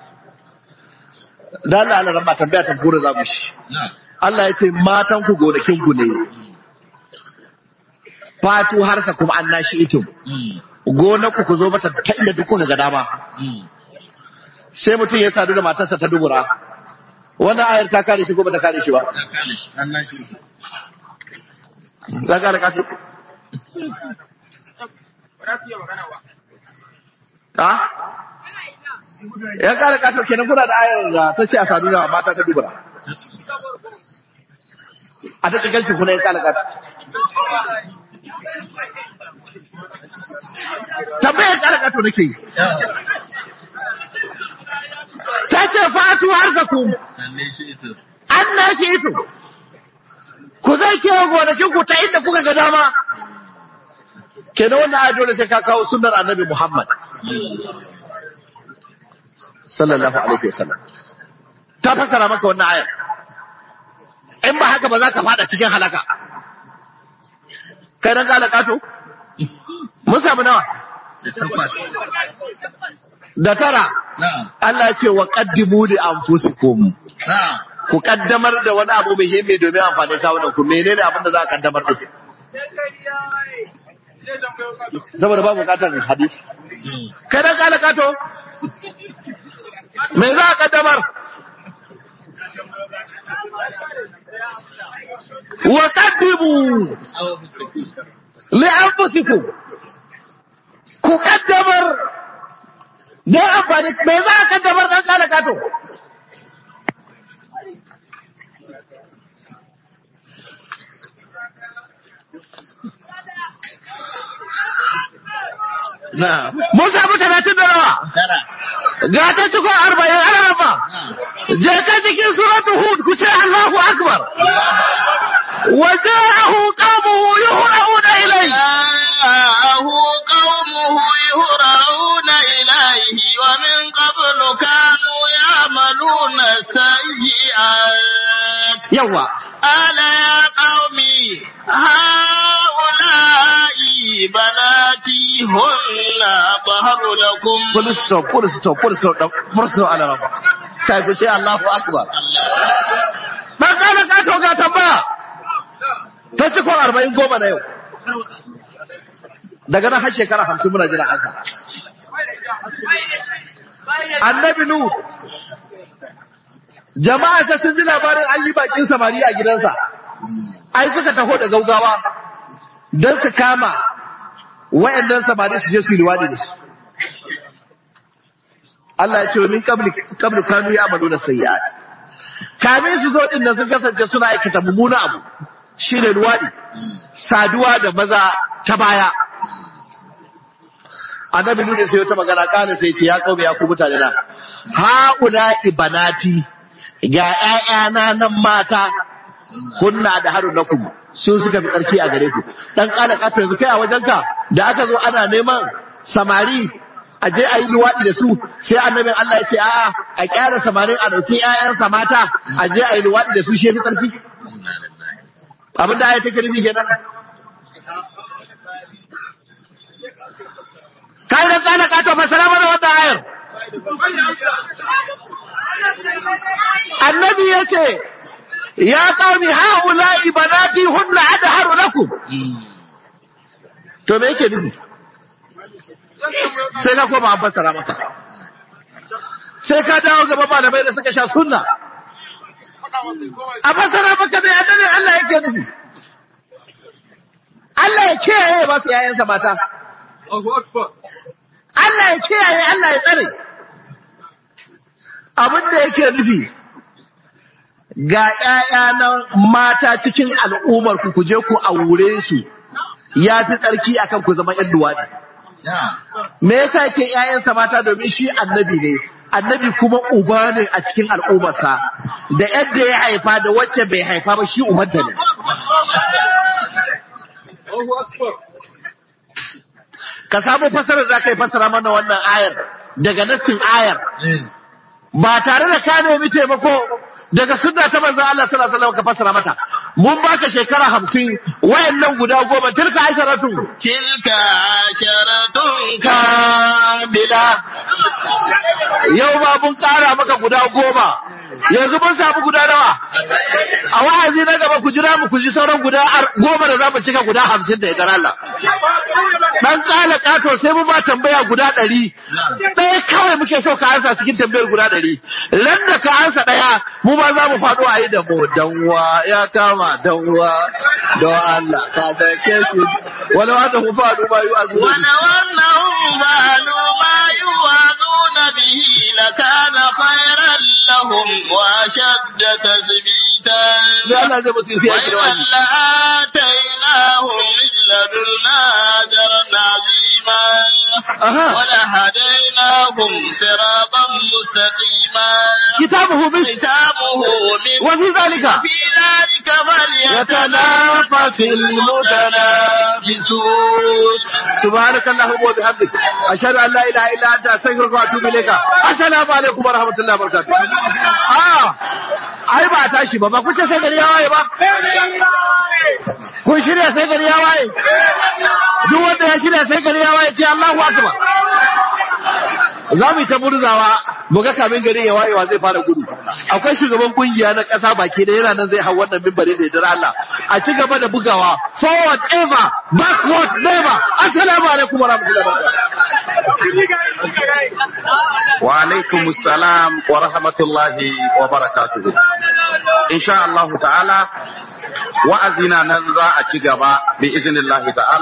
dan Allah Allah rabba tambaya ta gura za mu shi نعم Allah yace matan ku gonakin ku ne fatu harka kuma an nashi itum gonaku ku zo mata ta inda duk kuka ga dama sai mutum ya sadu da matarsa ta dubura wannan ayar ta kare shi ko ba ta kare shi ba ta kare kasu ha ya kare kasu kenan kuna da ayar da ta ce a sadu da mata ta dubura a ta cikin kuna ya kare kasu tambayar kare kasu nake yi ta ce fatu har ka ku an na shi ito ku zai kewa gonakin ku ta inda kuka ga dama kenan wannan ayat dole sai ka kawo sunnar annabi Muhammad sallallahu alaihi wasallam ta fassara maka wannan ayar in ba haka ba za ka fada cikin halaka kai dan ka halaka to mun samu nawa da tara Allah ya ce wa qaddimu li anfusikum ku kaddamar da wani abu muhimmi domin amfani kawunan ku menene abin da za a kaddamar da saboda ba bukatar hadisi kai dan kala kato me za a kaddamar wa qaddimu li anfusikum ku kaddamar don amfani me za a kaddamar dan kala kato Mun samu talatin da nawa? Ga ta cikin arba'in ana raba. Je ka cikin suratu Hud ku ce Allahu Akbar. Wa ja'ahu qawmuhu yuhra'una ilayhi. جاءه قومه يهرعون إليه ومن قبل كانوا يعملون السيئات Yawa. قال يا قوم هؤلاء بناتي هن أطهر لكم Full stop, full stop, full stop, full stop ana raba. Kai ku ce Allahu Akbar. Dan kana ka to ga tambaya. Ta cikin arba'in goma na yau. Daga nan har shekara hamsin muna jira ansa. Annabi Nu jama'a ta sun ji labarin an yi bakin samari a gidansa. Ai suka taho da gaugawa don su kama wayannan samari su je su yi liwadi da su. Allah ya ce min qabli qabli kanu ya'maluna sayyi'at. Kamin su zo din nan sun kasance suna aikata mummuna abu. Shine luwadi. Saduwa da maza ta baya. Annabi Nuhu sai wata magana kana sai ce ya kaume ya ku mutane na. Haula ibanati ga ƴaƴana nan mata kunna da harun lakum sun suka fi tsarki a gare ku dan kala kato yanzu kai a wajenka da aka zo ana neman samari a je a yi luwaɗi da su sai annabin Allah ya ce a'a a kyara samarin a ɗauki ƴaƴansa mata a je a yi luwaɗi da su shi fi tsarki abin da aya take nufi kenan kai da tsala ka to fasara mana wannan ayar annabi yace ya qaumi haula'i banati hunna adharu lakum to me yake nufi sai ka koma an fassara maka sai ka dawo gaba malamai da suka sha sunna a fassara maka mai annabi Allah yake nufi Allah ya kiyaye ba su yayansa mata Allah ya kiyaye Allah ya tsare abin da yake nufi ga ‘ya'ya na mata cikin al'ummar ku ku je ku aure su ya fi tsarki akan ku zama ‘yan luwaɗi. Me yasa ke ‘ya'yansa mata domin shi annabi ne, annabi kuma uba ne a cikin al'ummarsa, da yadda ya haifa da wacce bai haifa ba shi umarta ne. Ka samu fasarar za ka yi fasara mana wannan ayar daga nassin ayar. Ba tare da ka nemi taimako daga sunna ta manzon Allah sallallahu alaihi wasallam ka fassara mata mun baka shekara hamsin wayannan guda goma tilka asharatu tilka asharatun kamila yau ba mun kara maka guda goma yanzu mun samu guda nawa a wa'azi na gaba ku jira mu ku ji sauran guda goma da za mu cika guda hamsin da ya Allah dan kala kato sai mu ba tambaya guda ɗari ɗaya kawai muke so ka ansa cikin tambayar guda ɗari ran da ka ansa ɗaya mu ma za mu faɗo a yi da mu danwa ya kama danwa don Allah ka da ke shi wani wanda mu faɗo ba yi azu ولو أنهم فعلوا ما يوعظون به لكان خيرا لهم وأشد تثبيتا sai Allah zai musu sai ya kira وإذا wani لآتيناهم من لدنا أجرا عظيما Aha. ولهديناهم صراطا مستقيما kitabuhu min ختامه من wa fi zalika في ذلك يتنافس المتنافسون سبحانك اللهم وبحمدك أشهد أن لا إله إلا أنت أستغفرك وأتوب إليك السلام عليكم ورحمة الله وبركاته آه ai ba tashi ba ba kun ce sai gari ya waye ba kun shirya sai gari ya waye duk wanda ya shirya sai gari ya waye ce Allahu akbar za mu yi ta murzawa mu ga kamin gari ya wayewa zai fara gudu akwai shugaban kungiya na ƙasa baki da yana nan zai hau wannan mimbari da yardar Allah a ci gaba da bugawa forward ever backward never assalamu alaikum wa rahmatullahi wa wa alaikum salam wa rahmatullahi wa barakatuhu insha Allah ta'ala wa'azina nan za a ci gaba bi iznillahi ta'ala